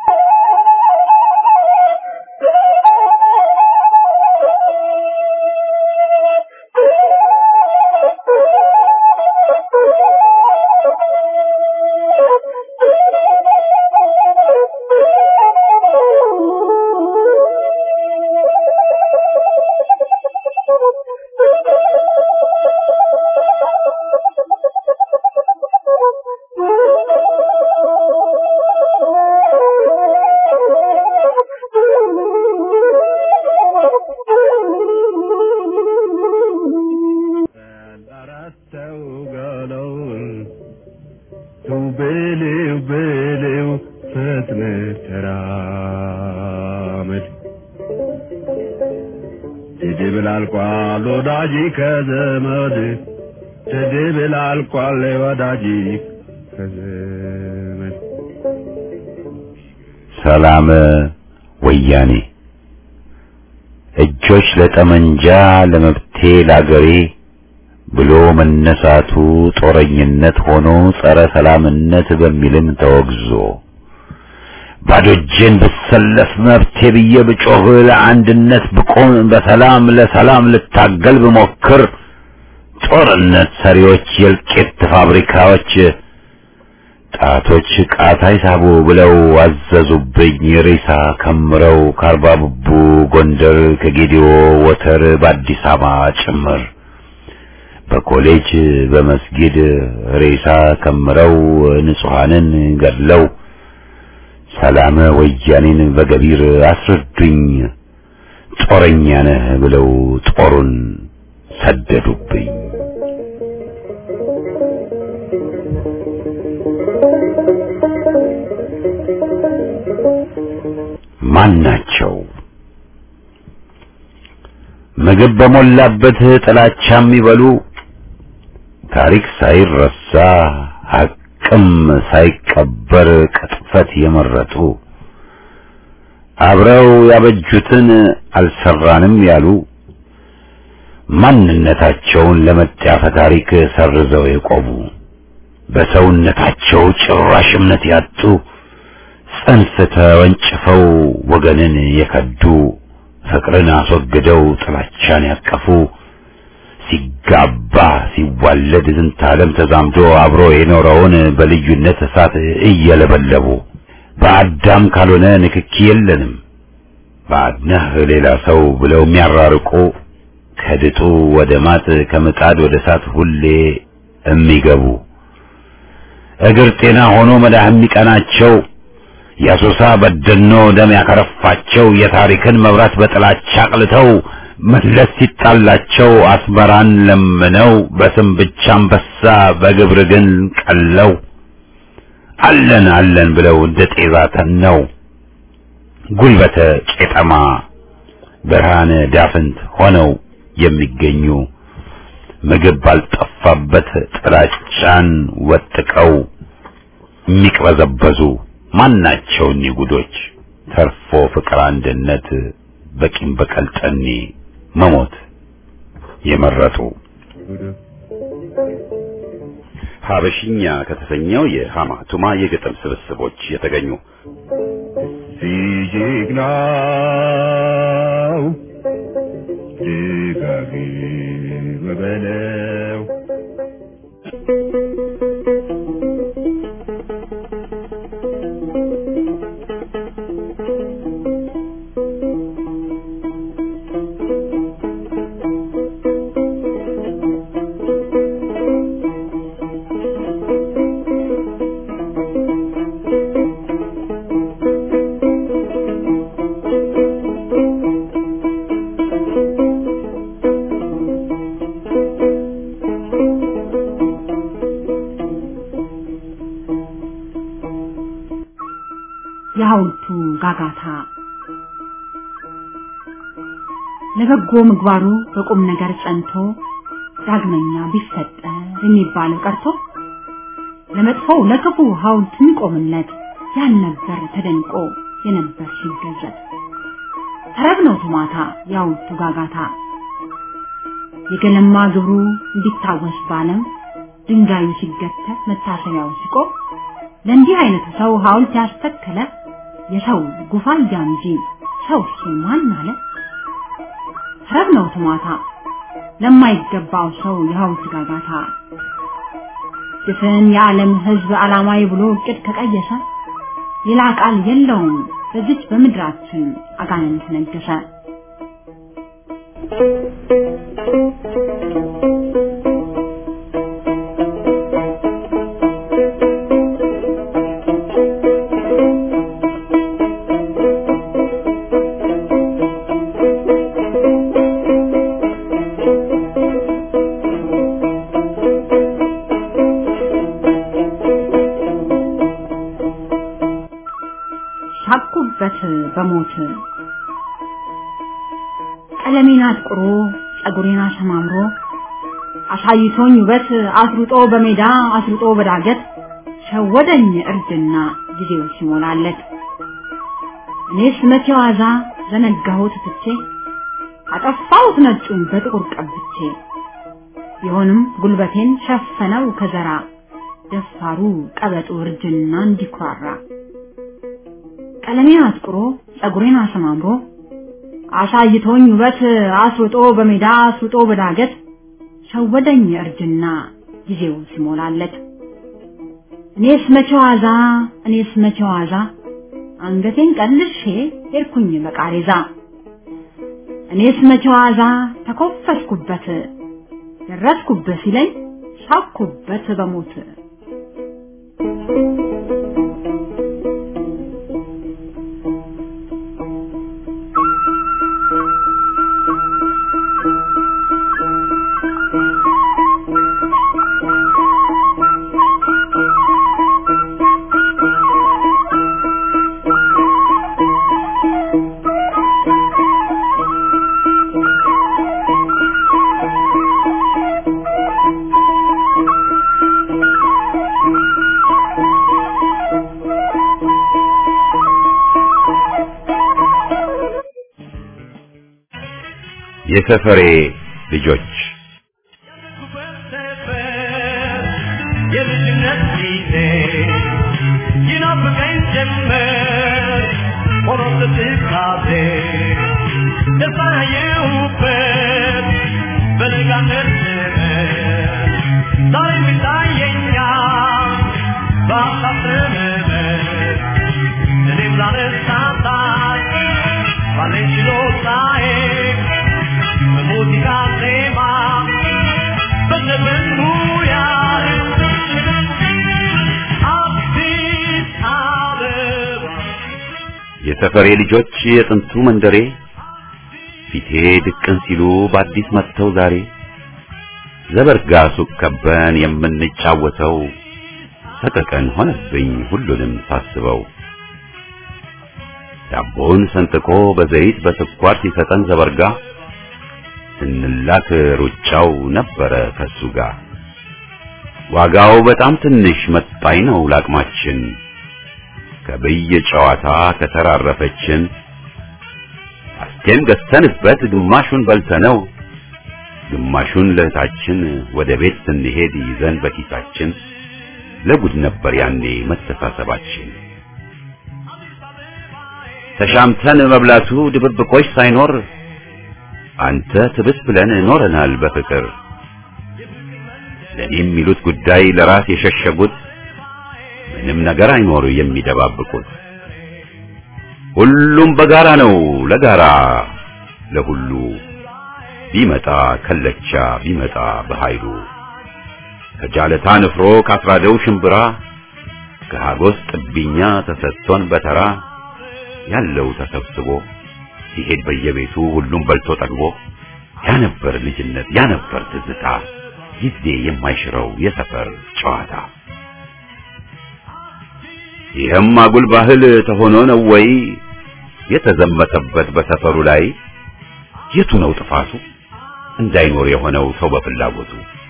ትድብል አልቋል ወዳጅ ከዘመድ ትድብል አልቋል ወዳጅ ከዘመድ ሰላም ወያኔ እጆች ለጠመንጃ ለመብቴ ላገሬ ብሎ መነሳቱ ጦረኝነት ሆኖ ጸረ ሰላምነት በሚልም ተወግዞ ባዶ እጄን ብሰለፍ መብቴ ብዬ ብጮህ ለአንድነት ብቆም በሰላም ለሰላም ልታገል ብሞክር ጦርነት ሰሪዎች የእልቂት ፋብሪካዎች ጣቶች ቃታ ይሳቡ ብለው አዘዙብኝ ሬሳ ከምረው ከአርባ ብቡ ጎንደር ከጌዲዮ ወተር በአዲስ አበባ ጭምር በኮሌጅ በመስጊድ ሬሳ ከምረው ንጹሐንን ገድለው ሰላም ወያኔን በገቢር አስረዱኝ ጦረኛ ነህ ብለው ጦሩን ሰደዱብኝ። ማን ናቸው? ምግብ በሞላበት ጥላቻ የሚበሉ ታሪክ ሳይረሳ ሐቅም ሳይቀበር ቅጥፈት የመረጡ አብረው ያበጁትን አልሰራንም ያሉ ማንነታቸውን ለመጣፈ ታሪክ ሰርዘው የቆሙ በሰውነታቸው ጭራሽ እምነት ያጡ ጽንፍ ተወንጭፈው ወገንን የከዱ ፍቅርን አስወግደው ጥላቻን ያቀፉ ሲጋባ ሲዋለድ ዝንተ ዓለም ተዛምዶ አብሮ የኖረውን በልዩነት እሳት እየለበለቡ በአዳም ካልሆነ ንክኪ የለንም ባድነህ ሌላ ሰው ብለው የሚያራርቁ ከድጡ ወደ ማጥ ከምጣድ ወደ እሳት ሁሌ የሚገቡ እግር ጤና ሆኖ መዳህ የሚቀናቸው የአሶሳ በደኖ ደም ያከረፋቸው የታሪክን መብራት በጥላቻ አቅልተው መለስ ሲጣላቸው አስመራን ለምነው በስም ብቻ አንበሳ በግብር ግን ቀለው አለን አለን ብለው እንደ ጤዛ ተነው ጉልበተ ቄጠማ ብርሃነ ዳፍንት ሆነው የሚገኙ ምግብ ባልጠፋበት ጥላቻን ወጥቀው የሚቅበዘበዙ ማናቸው እኒህ ጉዶች ተርፎ ፍቅር አንድነት በቂም በቀል ጠኔ መሞት የመረጡ ሀበሽኛ ከተሰኘው የሃማ ቱማ የግጥም ስብስቦች የተገኙ ሲጀግናው ደጋግም በለው የሐውልቱ ጋጋታ ለበጎ ምግባሩ በቁም ነገር ጸንቶ ዳግመኛ ቢፈጠር የሚባለው ቀርቶ ለመጥፎው ለክፉ ሐውልት የሚቆምለት ያልነበር ተደንቆ የነበር ሲገዘት ተረብ ነው ቱማታ የሐውልቱ ጋጋታ የገለማ ግብሩ እንዲታወስ ባለም ድንጋዩ ሲገተር መታሰቢያው ሲቆም ለእንዲህ አይነቱ ሰው ሐውልት ያስተከለ የሰው ጉፋያ እንጂ ሰው እሱ ማን አለ? ተረብ ነው ትማታ ለማይገባው ሰው የሐውልት ጋጋታ ድፍን የዓለም ሕዝብ ዓላማዊ ብሎ እቅድ ከቀየሰ ሌላ ቃል የለውም በዚች በምድራችን አጋንንት ነገሰ። ሳቁበት በሞት ቀለሜን አጥቁሮ ጸጉሬን አሰማምሮ አሳይቶኝ ውበት አስሩጦ በሜዳ አስሩጦ በዳገት ሸወደኝ እርጅና ጊዜው ሲሞላለት እኔስ መቼ ዋዛ ዘነጋሁት ትቼ አጠፋሁት ነጩን በጥቁር ቀብቼ ቢሆንም ጉልበቴን ሸፈነው ከዘራ ደፋሩ ቀበጡ እርጅና እንዲኩራራ ቀለሜን አጥቁሮ ጸጉሬን አሰማምሮ አሳይቶኝ ውበት አስሩጦ በሜዳ አስሩጦ በዳገት ሸወደኝ እርጅና ጊዜው ሲሞላለት እኔስ መቼ ዋዛ እኔስ መቼ ዋዛ አንገቴን ቀልሼ ሄድኩኝ በቃሬዛ እኔስ መቼ ዋዛ ተኮፈስኩበት ደረስኩበት ሲለኝ ሳኩበት በሞት የሰፈሬ ልጆች የልጅነት ጊዜ ይናፍቀኝ ጀመር ሆኖ ስትካዜ ደስታየሁበት በለጋነት ዘመን ዛሬ ይታየኛል በሀሳብ ዘመን እኔም ላለሳታት ባለኝ ችሎታዬ በሙዚቃ ዜማ በዘፈን ሙያ አዲስ አበባ የሰፈሬ ልጆች የጥንቱ መንደሬ ፊቴ ድቅን ሲሉ በአዲስ መጥተው ዛሬ ዘበርጋ ሱቅ ከበን የምንጫወተው ሰቀቀን ሆነብኝ ሁሉንም ሳስበው ዳቦውን ሰንጥቆ በዘይት በስኳር ሲሰጠን ዘበርጋ ስንላክ ሩጫው ነበረ ከሱ ጋር ዋጋው በጣም ትንሽ መጣኝ ነው ላቅማችን ከብይ ጨዋታ ከተራረፈችን አስቴም ገዝተንበት ግማሹን በልተነው ግማሹን ለእህታችን ወደ ቤት ስንሄድ ይዘን በኪሳችን ለጉድ ነበር ያኔ መተሳሰባችን። ተሻምተን መብላቱ ድብብቆች ሳይኖር አንተ ትብስ ብለን ኖረናል በፍቅር ለኔ የሚሉት ጉዳይ ለራስ የሸሸጉት ምንም ነገር አይኖር የሚደባብቁት ሁሉም በጋራ ነው ለጋራ ለሁሉ ቢመጣ ከለቻ ቢመጣ በኃይሉ ከጃለታ ንፍሮ ካስራደው ሽምብራ ከሃጎስ ጥብኛ ተሰጥቶን በተራ ያለው ተሰብስቦ ሲሄድ በየቤቱ ሁሉም በልቶ ጠግቦ ያ ነበር ልጅነት ያ ነበር ትዝታ ጊዜ የማይሽረው የሰፈር ጨዋታ ይህም አጉል ባህል ተሆኖ ነው ወይ የተዘመተበት በሰፈሩ ላይ የቱ ነው ጥፋቱ እንዳይኖር የሆነው ሰው በፍላጎቱ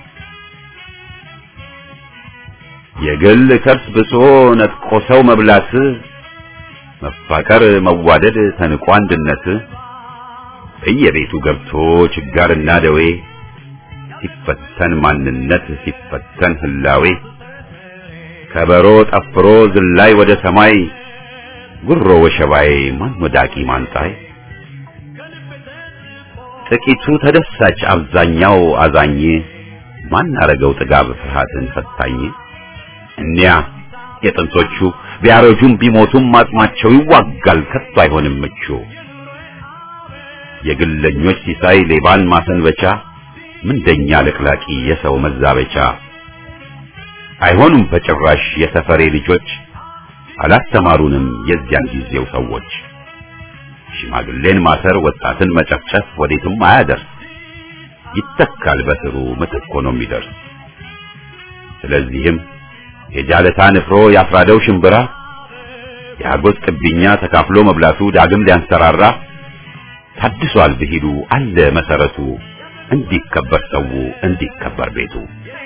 የግል ከርስ ብሶ ነጥቆ ሰው መብላት መፋቀር መዋደድ ተንቆ አንድነት በየቤቱ ገብቶ ችጋርና ደዌ ሲፈተን ማንነት ሲፈተን ህላዌ ከበሮ ጠፍሮ ዝላይ ወደ ሰማይ ጉሮ ወሸባይ ማን ወዳቂ ማንጣይ ጥቂቱ ተደሳች አብዛኛው አዛኝ ማን አረገው ጥጋብ ፍርሃትን ፈታኝ እኒያ የጥንቶቹ ቢያረጁም ቢሞቱም አጽማቸው ይዋጋል ከቶ አይሆንም ምቹ የግለኞች ሲሳይ ሌባን ማሰንበቻ ምንደኛ ለቅላቂ የሰው መዛበቻ አይሆኑም በጭራሽ የሰፈሬ ልጆች አላስተማሩንም የዚያን ጊዜው ሰዎች ሽማግሌን ማሰር ወጣትን መጨፍጨፍ ወዴትም አያደርስ ይተካል በስሩ ምትክ ሆኖ የሚደርስ ስለዚህም የጃለታ ንፍሮ ያፍራደው ሽምብራ የአጎት ቅቢኛ ተካፍሎ መብላቱ ዳግም ሊያንሰራራ ታድሷል ብሂሉ አለ መሰረቱ እንዲከበር ሰው እንዲከበር ቤቱ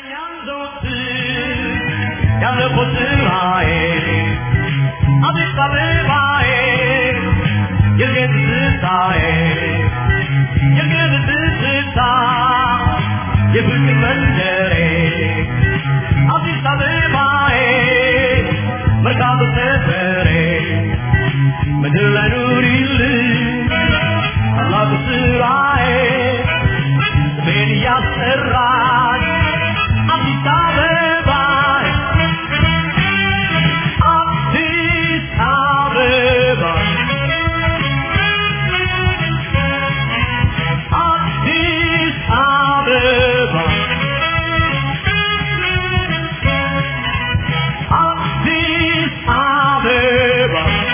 የፍቅር መንደሬ አዲስ አበባዬ መርካቶ ሰፈሬ ምድር ላይ ኑሪልኝ ታላቁ ስራዬ ስሜን እያስጠራች አዲስ አበባዬ አዲስ አበባ አዲስ አበባ አዲስ አበባ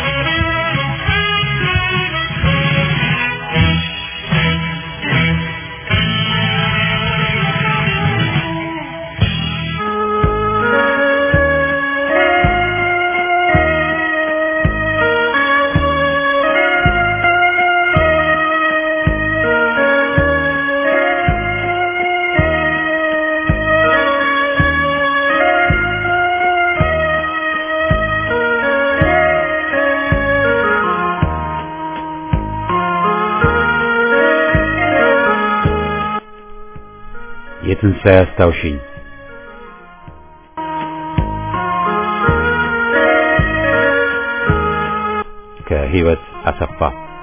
የትንሣኤ አስታውሽኝ ከህይወት አሰፋ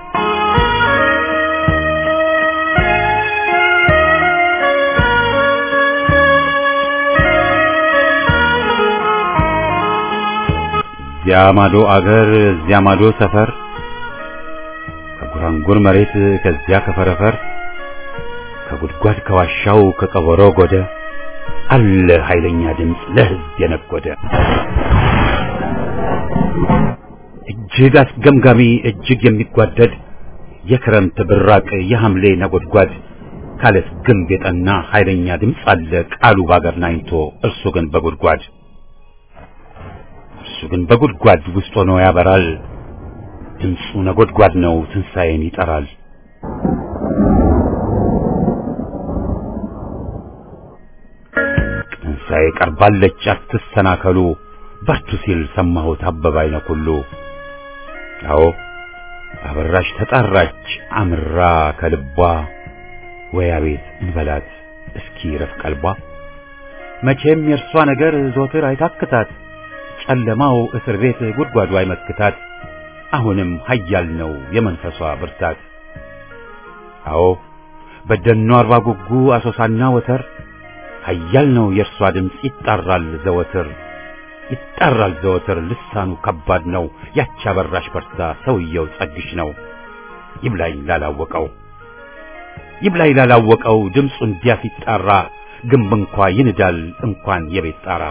እዚያ ማዶ አገር እዚያ ማዶ ሰፈር ከጉራንጉር መሬት ከዚያ ከፈረፈር ከጉድጓድ ከዋሻው ከቀበሮ ጎደ አለ ኃይለኛ ድምፅ ለህዝብ የነጎደ እጅግ አስገምጋሚ እጅግ የሚጓደድ የክረምት ብራቅ የሐምሌ ነጎድጓድ ካለት ግንብ የጠና ኃይለኛ ድምፅ አለ ቃሉ ባገር ናኝቶ እርሱ ግን በጉድጓድ እርሱ ግን በጉድጓድ ውስጥ ሆኖ ያበራል ድምፁ ነጎድጓድ ነው ትንሣኤን ይጠራል ትንሣኤ ቀርባለች አትሰናከሉ በርቱ ሲል ሰማሁት አበባ አይነ ኩሉ አዎ አበራሽ ተጣራች አምራ ከልቧ ወይ አቤት እንበላት እስኪ ረፍ ቀልቧ መቼም የእርሷ ነገር ዞትር አይታክታት ጨለማው እስር ቤት ጉድጓዱ አይመክታት አሁንም ኃያል ነው የመንፈሷ ብርታት አዎ በደኗ አርባ ጉጉ አሶሳና ወተር ኃያል ነው የእርሷ ድምፅ ይጣራል ዘወትር ይጣራል ዘወትር ልሳኑ ከባድ ነው ያቺ አበራሽ በርታ ሰውየው ጸግሽ ነው ይብላኝ ላላወቀው ይብላኝ ላላወቀው ድምፁ እንዲያ ሲጣራ ግንብ እንኳ ይንዳል እንኳን የቤት ጣራ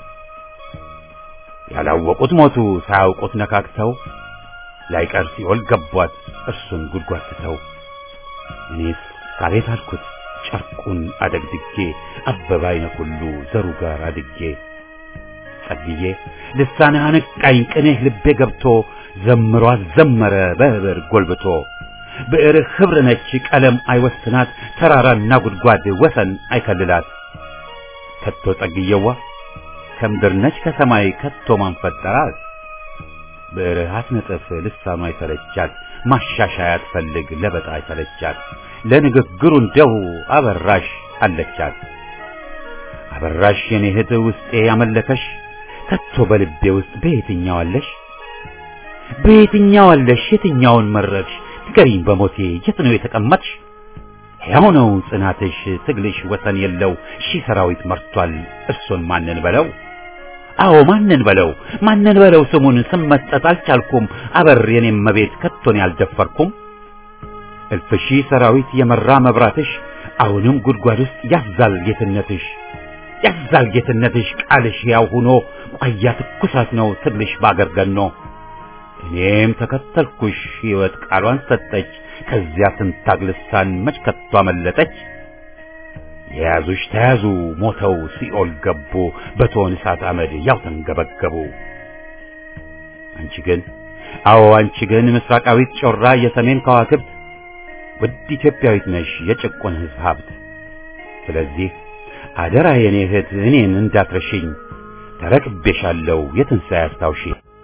ያላወቁት ሞቱ ሳያውቁት ነካክተው ላይቀር ሲኦል ገቧት እርሱን ጉድጓድ ትተው እኔስ ካቤት አልኩት ጨርቁን አደግድጌ አበባ አይነ ሁሉ ዘሩ ጋር አድጌ ጸልዬ ልሳንህ አነቃኝ ቅኔህ ልቤ ገብቶ ዘምሮ አዘመረ በህብር ጎልብቶ ብዕርህ ኅብር ነች ቀለም አይወስናት ተራራና ጉድጓድ ወሰን አይከልላት ከቶ ጸግየዋ ከምድር ነች ከሰማይ ከቶ ማን ፈጠራት ብዕርህ አትነጥፍ ልሳኗ አይሰለቻት ማሻሻያ አትፈልግ ለበጣ አይሰለቻት ለንግግሩ እንደው አበራሽ አለቻት አበራሽ የኔ እህት ውስጤ ያመለከሽ ከቶ በልቤ ውስጥ በየትኛው አለሽ በየትኛው አለሽ የትኛውን መረጥሽ ንገሪኝ በሞቴ የት ነው የተቀመጥሽ ሕያው ነው ጽናትሽ ትግልሽ ወሰን የለው ሺህ ሰራዊት መርቷል እርሱን ማንን በለው አዎ ማንን በለው ማንን በለው ስሙን ስም መስጠት አልቻልኩም አበር የኔም መቤት ከቶን ያልደፈርኩም እልፍ ሺህ ሰራዊት የመራ መብራትሽ አሁንም ጉድጓድ ውስጥ ያዛል ጌትነትሽ ያዛል ጌትነትሽ ቃልሽ ያው ሆኖ ቋያ ትኩሳት ነው ትግልሽ ባገር ገኖ እኔም ተከተልኩሽ ሕይወት ቃሏን ሰጠች ከዚያ ትንታግ ልሳን መች ከቶ አመለጠች የያዙሽ ተያዙ ሞተው ሲኦል ገቡ በቶን እሳት አመድ ያው ተንገበገቡ አንቺ ግን አዎ አንቺ ግን ምስራቃዊት ጮራ የሰሜን ከዋክብት ውድ ኢትዮጵያዊት ነሽ የጭቁን ሕዝብ ሀብት ስለዚህ አደራ የኔ እህት እኔን እንዳትረሽኝ ተረክቤሻለሁ የትንሣኤ አስታውሺ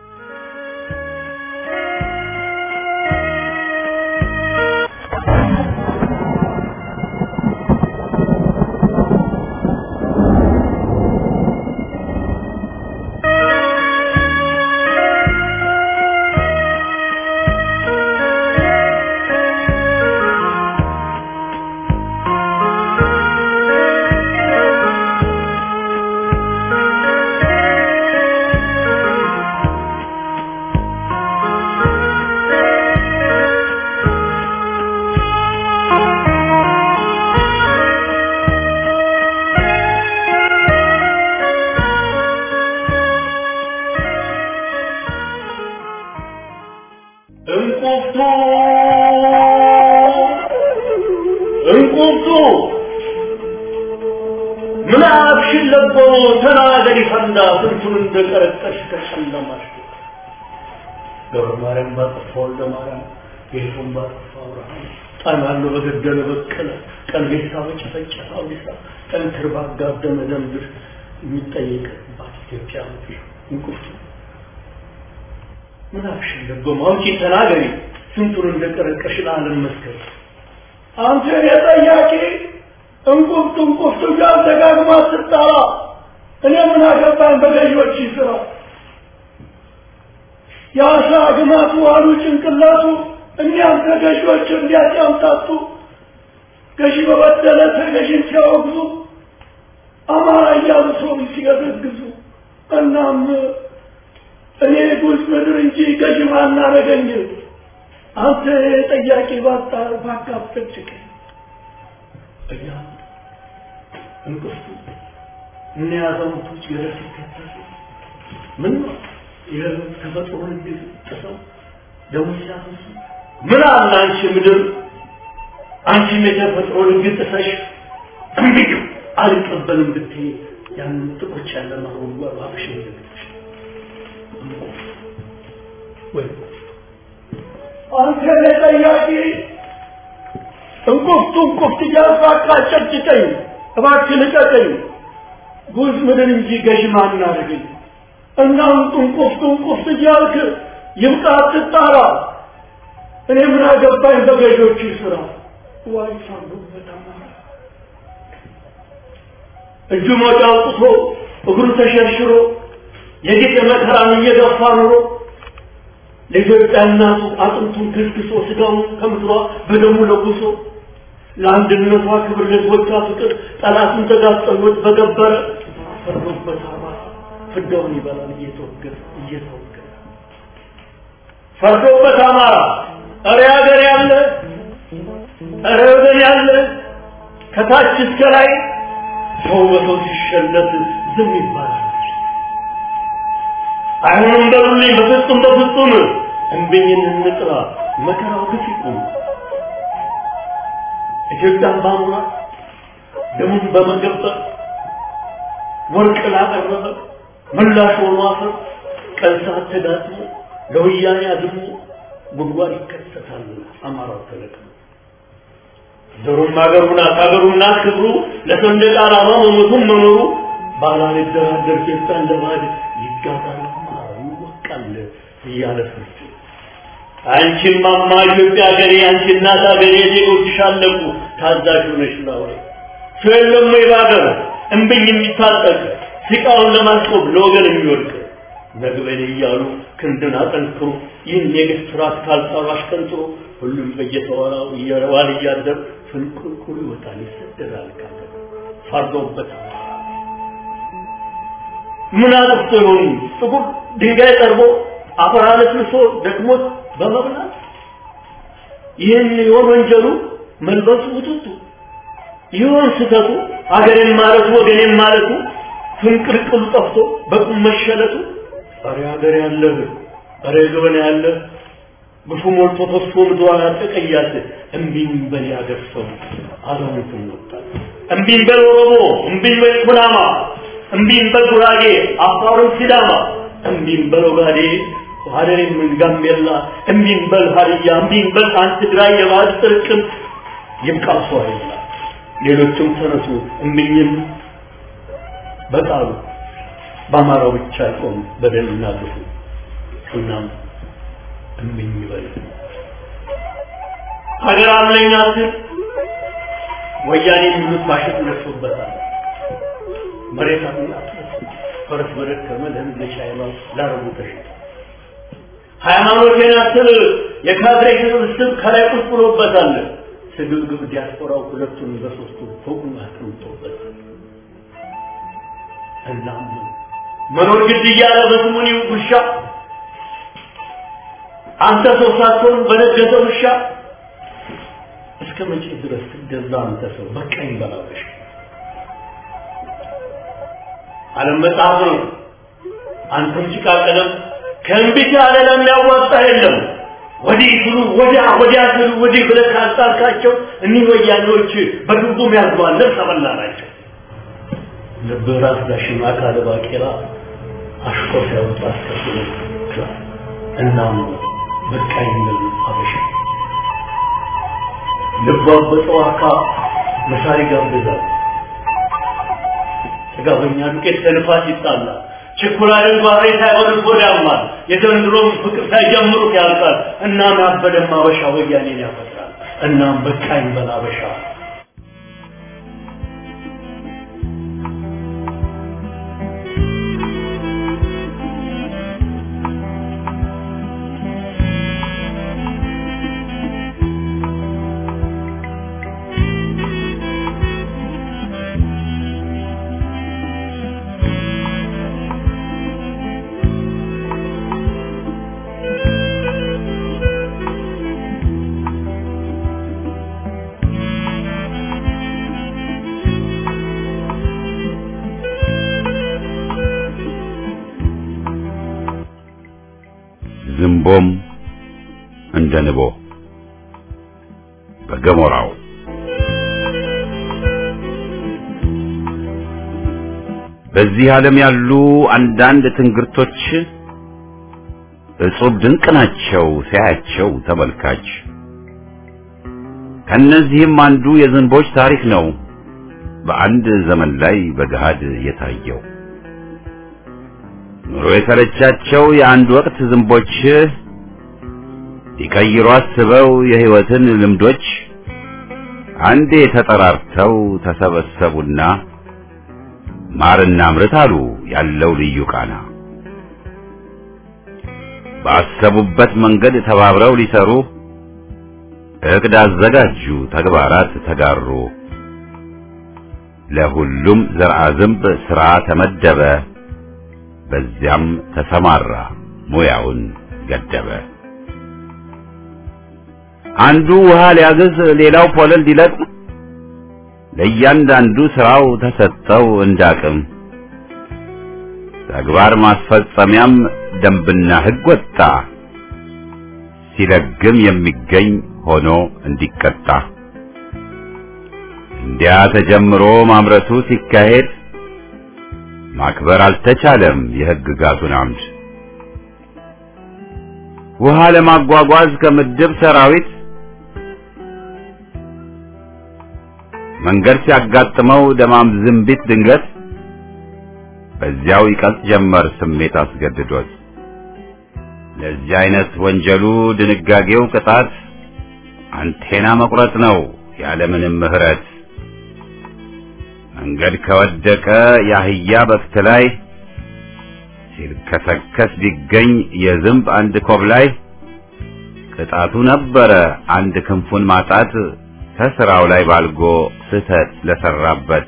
እንቁፍቱ እንቁፍቱ ምን አብሽን ለቦ ተናገሪ ፈንዳ ስንቱን እንደቀረጠሽ ከጨለማሽ ገብረ ማርያም ባጠፋ ወልደ ማርያም ጌቱን ባጠፋ አብርሃም ጣናሎ በገደለ በቀለ ቀልቤሳ በጨፈጨፈ አውዲሳ ጠንክር ባጋደመ ደንብር የሚጠየቅባት ኢትዮጵያ ምድር እንቁፍቱ ምን አልሽኝ ደግሞ አውጪ ተናገሪ ስንቱን እንደቀረቀሽ ለዓለም መስከር አንተ የጠያቂ እንቁፍቱ እንቁፍቱ ጋር ደጋግማ ስትጠራ እኔ ምን አገባኝ በገዢዎች ስራ የአሳ ግማቱ አሉ ጭንቅላቱ እኒያም ተገዢዎች እንዲያጫምታቱ ገዢ በበደለ ተገዢን ሲያወግዙ አማራ እያሉ ሰው ሲገዘግዙ እናም እኔ ጉዝ ምድር እንጂ ገዥ ማናረገኝ አንተ ጠያቂ ባጣ ባካፍጭቅ እያ እንቅፍቱ እነ ያዛውንቶች ገደል ሲከተሉ ምን ነው የተፈጥሮ ህግ ጥሰው ደሞ ሲያፈሱ ምን አለ አንቺ ምድር አንቺም የተፈጥሮ ህግ ጥሰሽ እምቢኝ አልቀበልም ብትይ ያንን ጥቁር ጨለማ ጉድጓድ አብሽ ይዘግትሽ ወይ አንተ ለጠያቂ እንቁፍቱ እንቁፍት እያልኩ አቃጨጭቀኝ እባክህ ልቀቀኝ ጉዝ ምድር እንጂ ገዥ ማን አደረገኝ እናም እንቁፍቱ እንቁፍት እያልክ ይብቃ አትጣራ እኔ ምን አገባኝ በገዦቹ ስራ ዋይ ሳሉ በጣም እጁ ሞጫ አውጥቶ እግሩ ተሸርሽሮ የጌጥ መከራን እየገፋ ኑሮ ለኢትዮጵያ እናቱ አጥንቱን ክስክሶ ስጋውን ከምድሯ በደሙ ለጉሶ ለአንድነቷ ክብር ለህዝቦቿ ፍቅር ጠላቱን ተጋጠሎት በገበረ ፈርዶበት አማራ ፍዳውን ይበላል እየተወገረ እየተወገረ ፈርዶበት አማራ እረ ሀገር ያለ እረ ወገን ያለ ከታች እስከ ላይ ሰው በሰው ሲሸለት ዝም ይባላል። አይሆንም በሉልኝ፣ በፍጹም በፍጹም እንብኝን እንጥራ፣ መከራው ግፍ ይቁም። ኢትዮጵያን ባሙራ ደሙን በመገበር ወርቅ ላቀረበ ምላሽ ሆኖ አፈር ቀን ሰዓት ተዳጥሞ ለወያኔ አድሞ ጉድጓድ ይከሰታል። አማራው ተለቅሞ ዘሩም ሀገሩ ናት ሀገሩ ናት ክብሩ ለሰንደቅ ዓላማ መሞቱም መኖሩ ባላልደራደር ኢትዮጵያን ለባዕድ ይጋባል አማራው ይወቃል እያለ ፍርድ አንቺም ማማ ኢትዮጵያ ሀገሬ አንቺ እናት ሀገሬ ዜጎችሽ አለቁ ታዛዥ ሆነሽ ላውሬ ሰው የለም ወይ በሀገር እምብኝ የሚታጠቅ ሲቃውን ለማስቆም ለወገን የሚወድቅ ነግበኔ እያሉ ክንድን አጠንክሮ ይህን የግፍ ስርዓት ካልጣሉ አሽቀንጥሮ ሁሉም በየተወራው እየረዋል እያደር ፍንቁልቁሉ ይወጣል ይሰደዳል ካለ ፈርዶበት ምን አጥፍቶ ይሆን ጥቁር ድንጋይ ጠርቦ አፈር አለስልሶ ደክሞት በመብላት ይህን ይሆን ወንጀሉ መልበሱ ውጥቱ ይሆን ስህተቱ አገሬን ማለቱ ወገኔን ማለቱ ፍንቅልቅሉ ጠፍቶ በቁም መሸለቱ ኧረ ሀገር ያለህ ኧረ ገበና ያለህ ግፉ ሞልቶ ተስፎ ምድሯን አጠቀያት እምቢኝ በል ያገር ሰው አዛውንትን ወጣት እምቢኝ በል ኦሮሞ እምቢኝ በል ኩናማ እምቢኝ በል ጉራጌ አፋሩን ሲዳማ እምቢኝ በል ኦጋዴ ሀደሬም ጋምቤላ እምቢኝ በል ሀዲያ እምቢኝ በል አንድ ትግራይ የባህል ጥርቅም ይብቃ ሰው አይላ ሌሎችም ተነሱ እምቢኝም በቃሉ በአማራው ብቻ አይቆም በደልና ግፉ እናም እምቢኝ በል ሀገር አለኝ አትል ወያኔ የሚሉት ባሸት ነሱበታል መሬት አጥና ፈረስ በደከመ ለህዝብ ለሻይባ ላረቡ ተሸጠ ሃይማኖቴን አትል የካድሬ ስብስብ ከላይ ቁጭ ብሎበታል ስግብግብ ዲያስፖራው ሁለቱን በሶስቱ ፎቁን አስቀምጦበታል እናም መኖር ግድ እያለ በስሙኒ ውሻ አንተ ሰው ሳትሆን በነገሰ ውሻ እስከ መቼ ድረስ ትገዛ አንተ ሰው በቃኝ በላበሽ ዓለም መጽሐፍ ነው አንተም ጭቃ ቀለም ከእንቢት ያለ ለሚያዋጣ የለም ወዲህ ስሉ ወዲያ ወዲያ ስሉ ወዲህ ብለህ ካጣልካቸው እኒህ ወያኔዎች በድርጉም ያዝባል ልብስ ተበላ ናቸው ልብህ ራስ ዳሽማ ካለ ባቄላ አሽቆ ሲያወጣ አስከትሎ እናም በቃኝ ብል አበሻ ልቧ በጠዋካ መሳሪ ጋብዛል ጥጋበኛ ዱቄት ከልፋት ይጣላል ችኩላልን ጓሬ ሳይሆን ጎዳማል የዘንድሮም ፍቅር ሳይጀምሩት ያልቃል እናም ያበደም አበሻ ወያኔን ያፈጥራል እናም በቃኝ በል አበሻ ዝንቦም እንደ ንቦ በገሞራው በዚህ ዓለም ያሉ አንዳንድ ትንግርቶች እጹብ ድንቅ ናቸው ሲያያቸው ተመልካች። ከነዚህም አንዱ የዝንቦች ታሪክ ነው በአንድ ዘመን ላይ በገሃድ የታየው። ኑሮ የሰለቻቸው የአንድ ወቅት ዝንቦች ሊቀይሩ አስበው የሕይወትን ልምዶች አንዴ ተጠራርተው ተሰበሰቡና ማርና ምርት አሉ ያለው ልዩ ቃና። ባሰቡበት መንገድ ተባብረው ሊሰሩ እቅድ አዘጋጁ፣ ተግባራት ተጋሩ። ለሁሉም ዘርአ ዝንብ ሥራ ተመደበ፣ በዚያም ተሰማራ ሙያውን ገደበ። አንዱ ውሃ ሊያግዝ፣ ሌላው ፖለል ሊለቅም ለእያንዳንዱ ስራው ተሰጠው እንዳቅም። ተግባር ማስፈጸሚያም ደንብና ሕግ ወጣ፣ ሲለግም የሚገኝ ሆኖ እንዲቀጣ። እንዲያ ተጀምሮ ማምረቱ ሲካሄድ ማክበር አልተቻለም የሕግጋቱን አምድ። ውሃ ለማጓጓዝ ከምድብ ሰራዊት መንገድ ሲያጋጥመው ደማም ዝንቢት ድንገት በዚያው ይቀልጥ ጀመር ስሜት አስገድዶት። ለዚህ አይነት ወንጀሉ ድንጋጌው ቅጣት አንቴና መቁረጥ ነው ያለምንም ምሕረት። መንገድ ከወደቀ የአህያ በክት ላይ ሲልከሰከስ ቢገኝ የዝንብ አንድ ኮብ ላይ ቅጣቱ ነበረ አንድ ክንፉን ማጣት ከስራው ላይ ባልጎ ስህተት ለሰራበት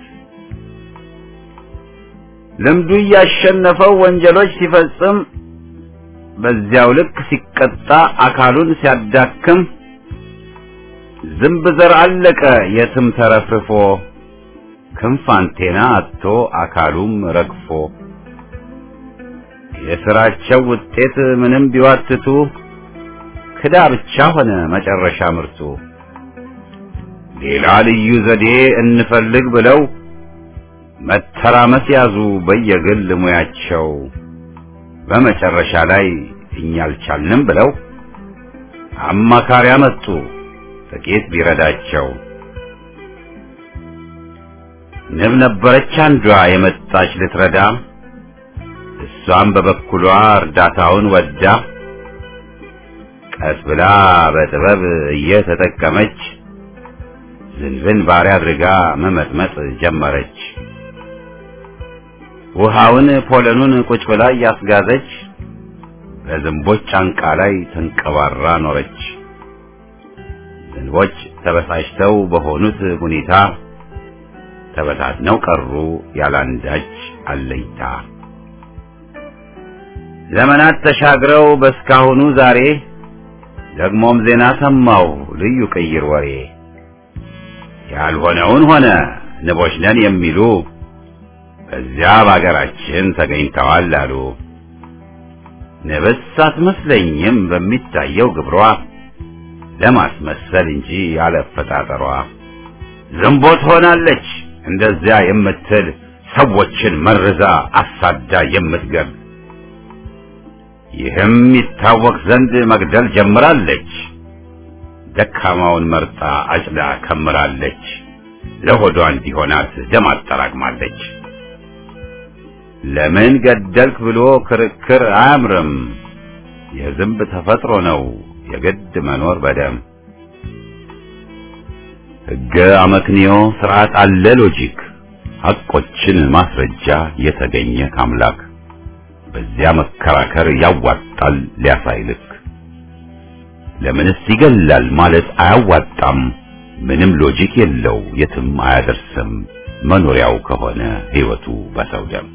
ልምዱ እያሸነፈው ወንጀሎች ሲፈጽም በዚያው ልክ ሲቀጣ አካሉን ሲያዳክም ዝንብ ዘር አለቀ የትም ተረፍርፎ ክንፍ አንቴና አጥቶ አካሉም ረግፎ የስራቸው ውጤት ምንም ቢዋትቱ ክዳ ብቻ ሆነ መጨረሻ ምርቱ። ሌላ ልዩ ዘዴ እንፈልግ ብለው መተራመስ ያዙ በየግል ሙያቸው። በመጨረሻ ላይ እኛ አልቻልንም ብለው አማካሪ አመጡ ጥቂት ቢረዳቸው። ንብ ነበረች አንዷ የመጣች ልትረዳ፣ እሷም በበኩሏ እርዳታውን ወዳ ቀስ ብላ በጥበብ እየተጠቀመች ዝንብን ባሪያ አድርጋ መመጥመጥ ጀመረች። ውሃውን ፖለኑን ቁጭ ብላ እያስጋዘች በዝንቦች ጫንቃ ላይ ተንቀባራ ኖረች። ዝንቦች ተበሳጭተው በሆኑት ሁኔታ ተበታትነው ቀሩ ያላንዳች አለኝታ። ዘመናት ተሻግረው በስካሁኑ ዛሬ ደግሞም ዜና ሰማው ልዩ ቅይር ወሬ ያልሆነውን ሆነ ንቦች ነን የሚሉ በዚያ በአገራችን ተገኝተዋል አሉ። ንብስ አትመስለኝም በሚታየው ግብሯ ለማስመሰል እንጂ ያለፈጣጠሯ ዝንቦ ትሆናለች እንደዚያ የምትል ሰዎችን መርዛ አሳዳ የምትገብ ይህም ይታወቅ ዘንድ መግደል ጀምራለች። ደካማውን መርጣ አጭዳ ከምራለች። ለሆዷ እንዲሆናት ደም አጠራቅማለች። ለምን ገደልክ ብሎ ክርክር አያምርም። የዝንብ ተፈጥሮ ነው የግድ መኖር በደም ሕገ አመክንዮ ስርዓት አለ ሎጂክ ሐቆችን ማስረጃ የተገኘ ካምላክ በዚያ መከራከር ያዋጣል ሊያሳይልክ ለምንስ ይገላል ማለት አያዋጣም ምንም ሎጂክ የለው የትም አያደርስም መኖሪያው ከሆነ ሕይወቱ በሰው ደም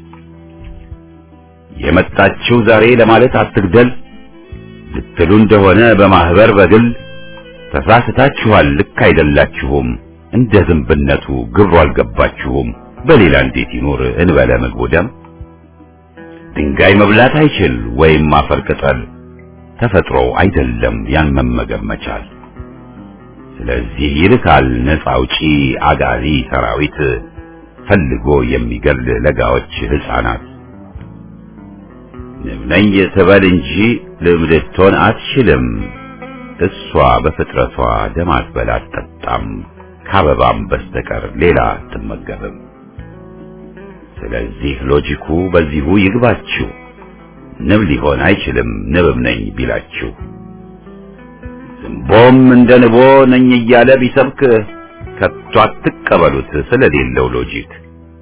የመጣችው ዛሬ ለማለት አትግደል ልትሉ እንደሆነ በማህበር በግል ተሳስታችኋል ልክ አይደላችሁም እንደ ዝንብነቱ ግብሩ አልገባችሁም በሌላ እንዴት ይኖር እንበለ ምግቡ ደም ድንጋይ መብላት አይችል ወይም አፈር ቅጠል ተፈጥሮ አይደለም ያን መመገብ መቻል። ስለዚህ ይልካል ነፃ አውጪ አጋዚ ሰራዊት ፈልጎ የሚገል ለጋዎች ሕፃናት። ንብ ነኝ ትበል እንጂ ልብ ልትሆን አትችልም። እሷ በፍጥረቷ ደም አትበላ አትጠጣም፣ ከአበባም በስተቀር ሌላ አትመገብም። ስለዚህ ሎጂኩ በዚሁ ይግባችሁ። ንብ ሊሆን አይችልም ንብም ነኝ ቢላችሁ። ዝንቦም እንደ ንቦ ነኝ እያለ ቢሰብክ ከቶ አትቀበሉት ስለሌለው ሎጂክ።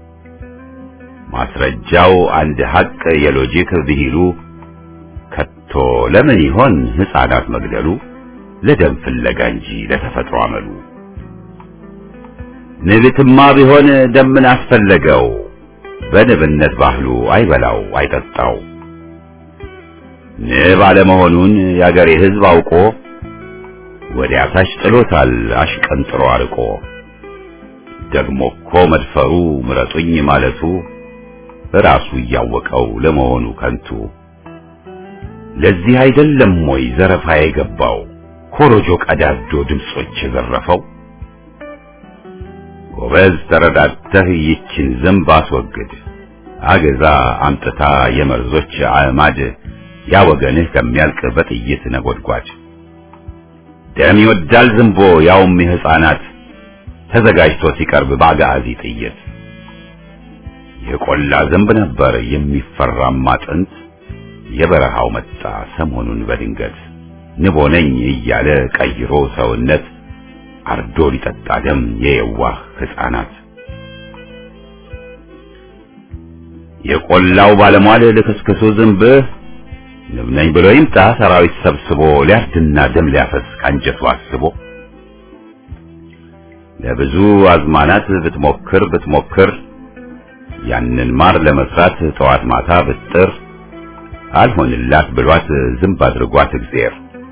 ማስረጃው አንድ ሐቅ የሎጂክ ብሂሉ ከቶ ለምን ይሆን ሕፃናት መግደሉ? ለደም ፍለጋ እንጂ ለተፈጥሮ አመሉ። ንብትማ ቢሆን ደምን አስፈለገው በንብነት ባህሉ አይበላው አይጠጣው። ንብ አለመሆኑን የአገሬ ሕዝብ አውቆ ወዲያ ታች ጥሎታል አሽቀንጥሮ አርቆ። ደግሞ እኮ መድፈሩ ምረጡኝ ማለቱ ራሱ እያወቀው ለመሆኑ ከንቱ። ለዚህ አይደለም ወይ ዘረፋ የገባው ኮሮጆ ቀዳዶ ድምጾች የዘረፈው? ጎበዝ ተረዳተህ ይችን ዝንብ አስወግድ፣ አገዛ አምጥታ የመርዞች አዕማድ ያ ወገንህ ከሚያልቅ በጥይት ነጎድጓድ። ደም ይወዳል ዝንቦ ያውም የሕፃናት ተዘጋጅቶ ሲቀርብ በአጋዚ ጥይት። የቆላ ዝንብ ነበር የሚፈራማ ጥንት፣ የበረሃው መጣ ሰሞኑን በድንገት ንቦ ነኝ እያለ ቀይሮ ሰውነት አርዶ ሊጠጣ ደም የየዋህ ሕፃናት። የቆላው ባለሟል ልክስክሱ ዝንብ ንብ ነኝ ብሎ ይምጣ ሰራዊት ሰብስቦ ሊያርድና ደም ሊያፈስ ካንጀቱ አስቦ ለብዙ አዝማናት ብትሞክር ብትሞክር ያንን ማር ለመስራት ጠዋት ማታ ብጥር አልሆንላት ብሏት ዝንብ አድርጓት እግዚአብሔር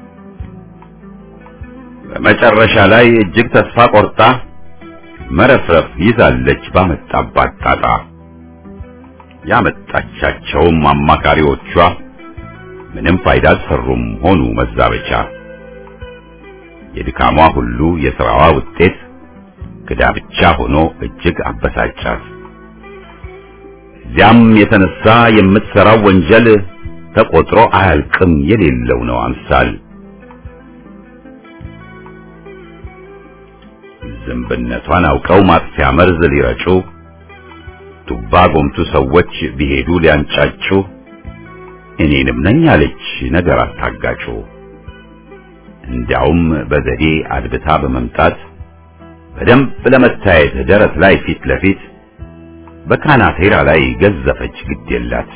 በመጨረሻ ላይ እጅግ ተስፋ ቆርጣ መረፍረፍ ይዛለች ባመጣባት ጣጣ። ያመጣቻቸውም አማካሪዎቿ ምንም ፋይዳ አልሰሩም ሆኑ መዛበቻ። የድካሟ ሁሉ የሥራዋ ውጤት ክዳ ብቻ ሆኖ እጅግ አበሳጫት። እዚያም የተነሳ የምትሠራው ወንጀል ተቆጥሮ አያልቅም የሌለው ነው አምሳል። ዝንብነቷን አውቀው ማጥፊያ መርዝ ሊረጩ ቱባ ጎምቱ ሰዎች ቢሄዱ ሊያንጫጩ እኔንም ነኝ አለች ነገር አታጋጩ። እንዲያውም በዘዴ አድብታ በመምጣት በደንብ ለመታየት ደረት ላይ ፊት ለፊት በካናቴራ ላይ ገዘፈች ግድ የላት።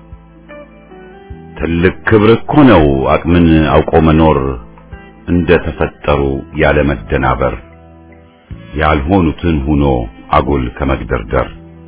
ትልቅ ክብር እኮ ነው አቅምን አውቆ መኖር እንደ ተፈጠሩ ያለ መደናበር ያልሆኑትን ሁኖ አጉል ከመግደርደር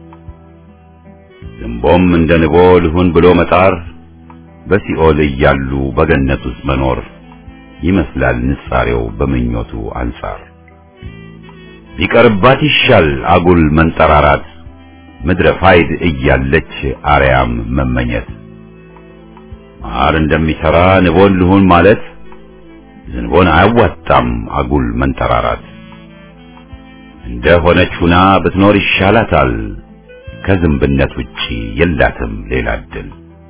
ዝንቦም እንደ ንቦ ልሁን ብሎ መጣር በሲኦል እያሉ በገነት ውስጥ መኖር ይመስላል ንጻሬው በምኞቱ አንጻር ቢቀርባት ይሻል አጉል መንጠራራት ምድረ ፋይድ እያለች አርያም መመኘት ማር እንደሚሰራ ንቦን ልሁን ማለት ዝንቦን አያዋጣም አጉል መንጠራራት እንደ ሆነች ሁና ብትኖር ይሻላታል ከዝንብነት ውጪ የላትም ሌላ እድል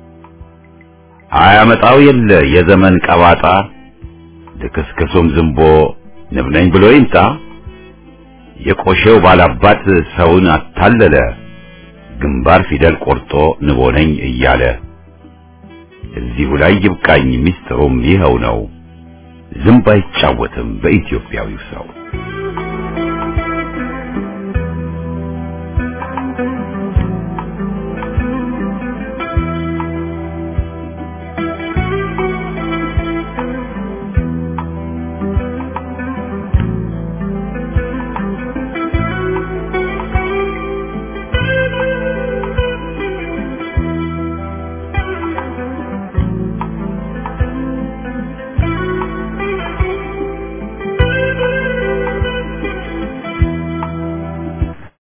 አያመጣው የለ የዘመን ቀባጣ ልክስክሱም ዝንቦ ንብ ነኝ ብሎ ይምጣ የቆሼው ባላባት ሰውን አታለለ ግንባር ፊደል ቆርጦ ንቦ ነኝ እያለ እዚሁ ላይ ይብቃኝ ሚስጥሩም ይኸው ነው ዝንብ አይጫወትም በኢትዮጵያዊው ሰው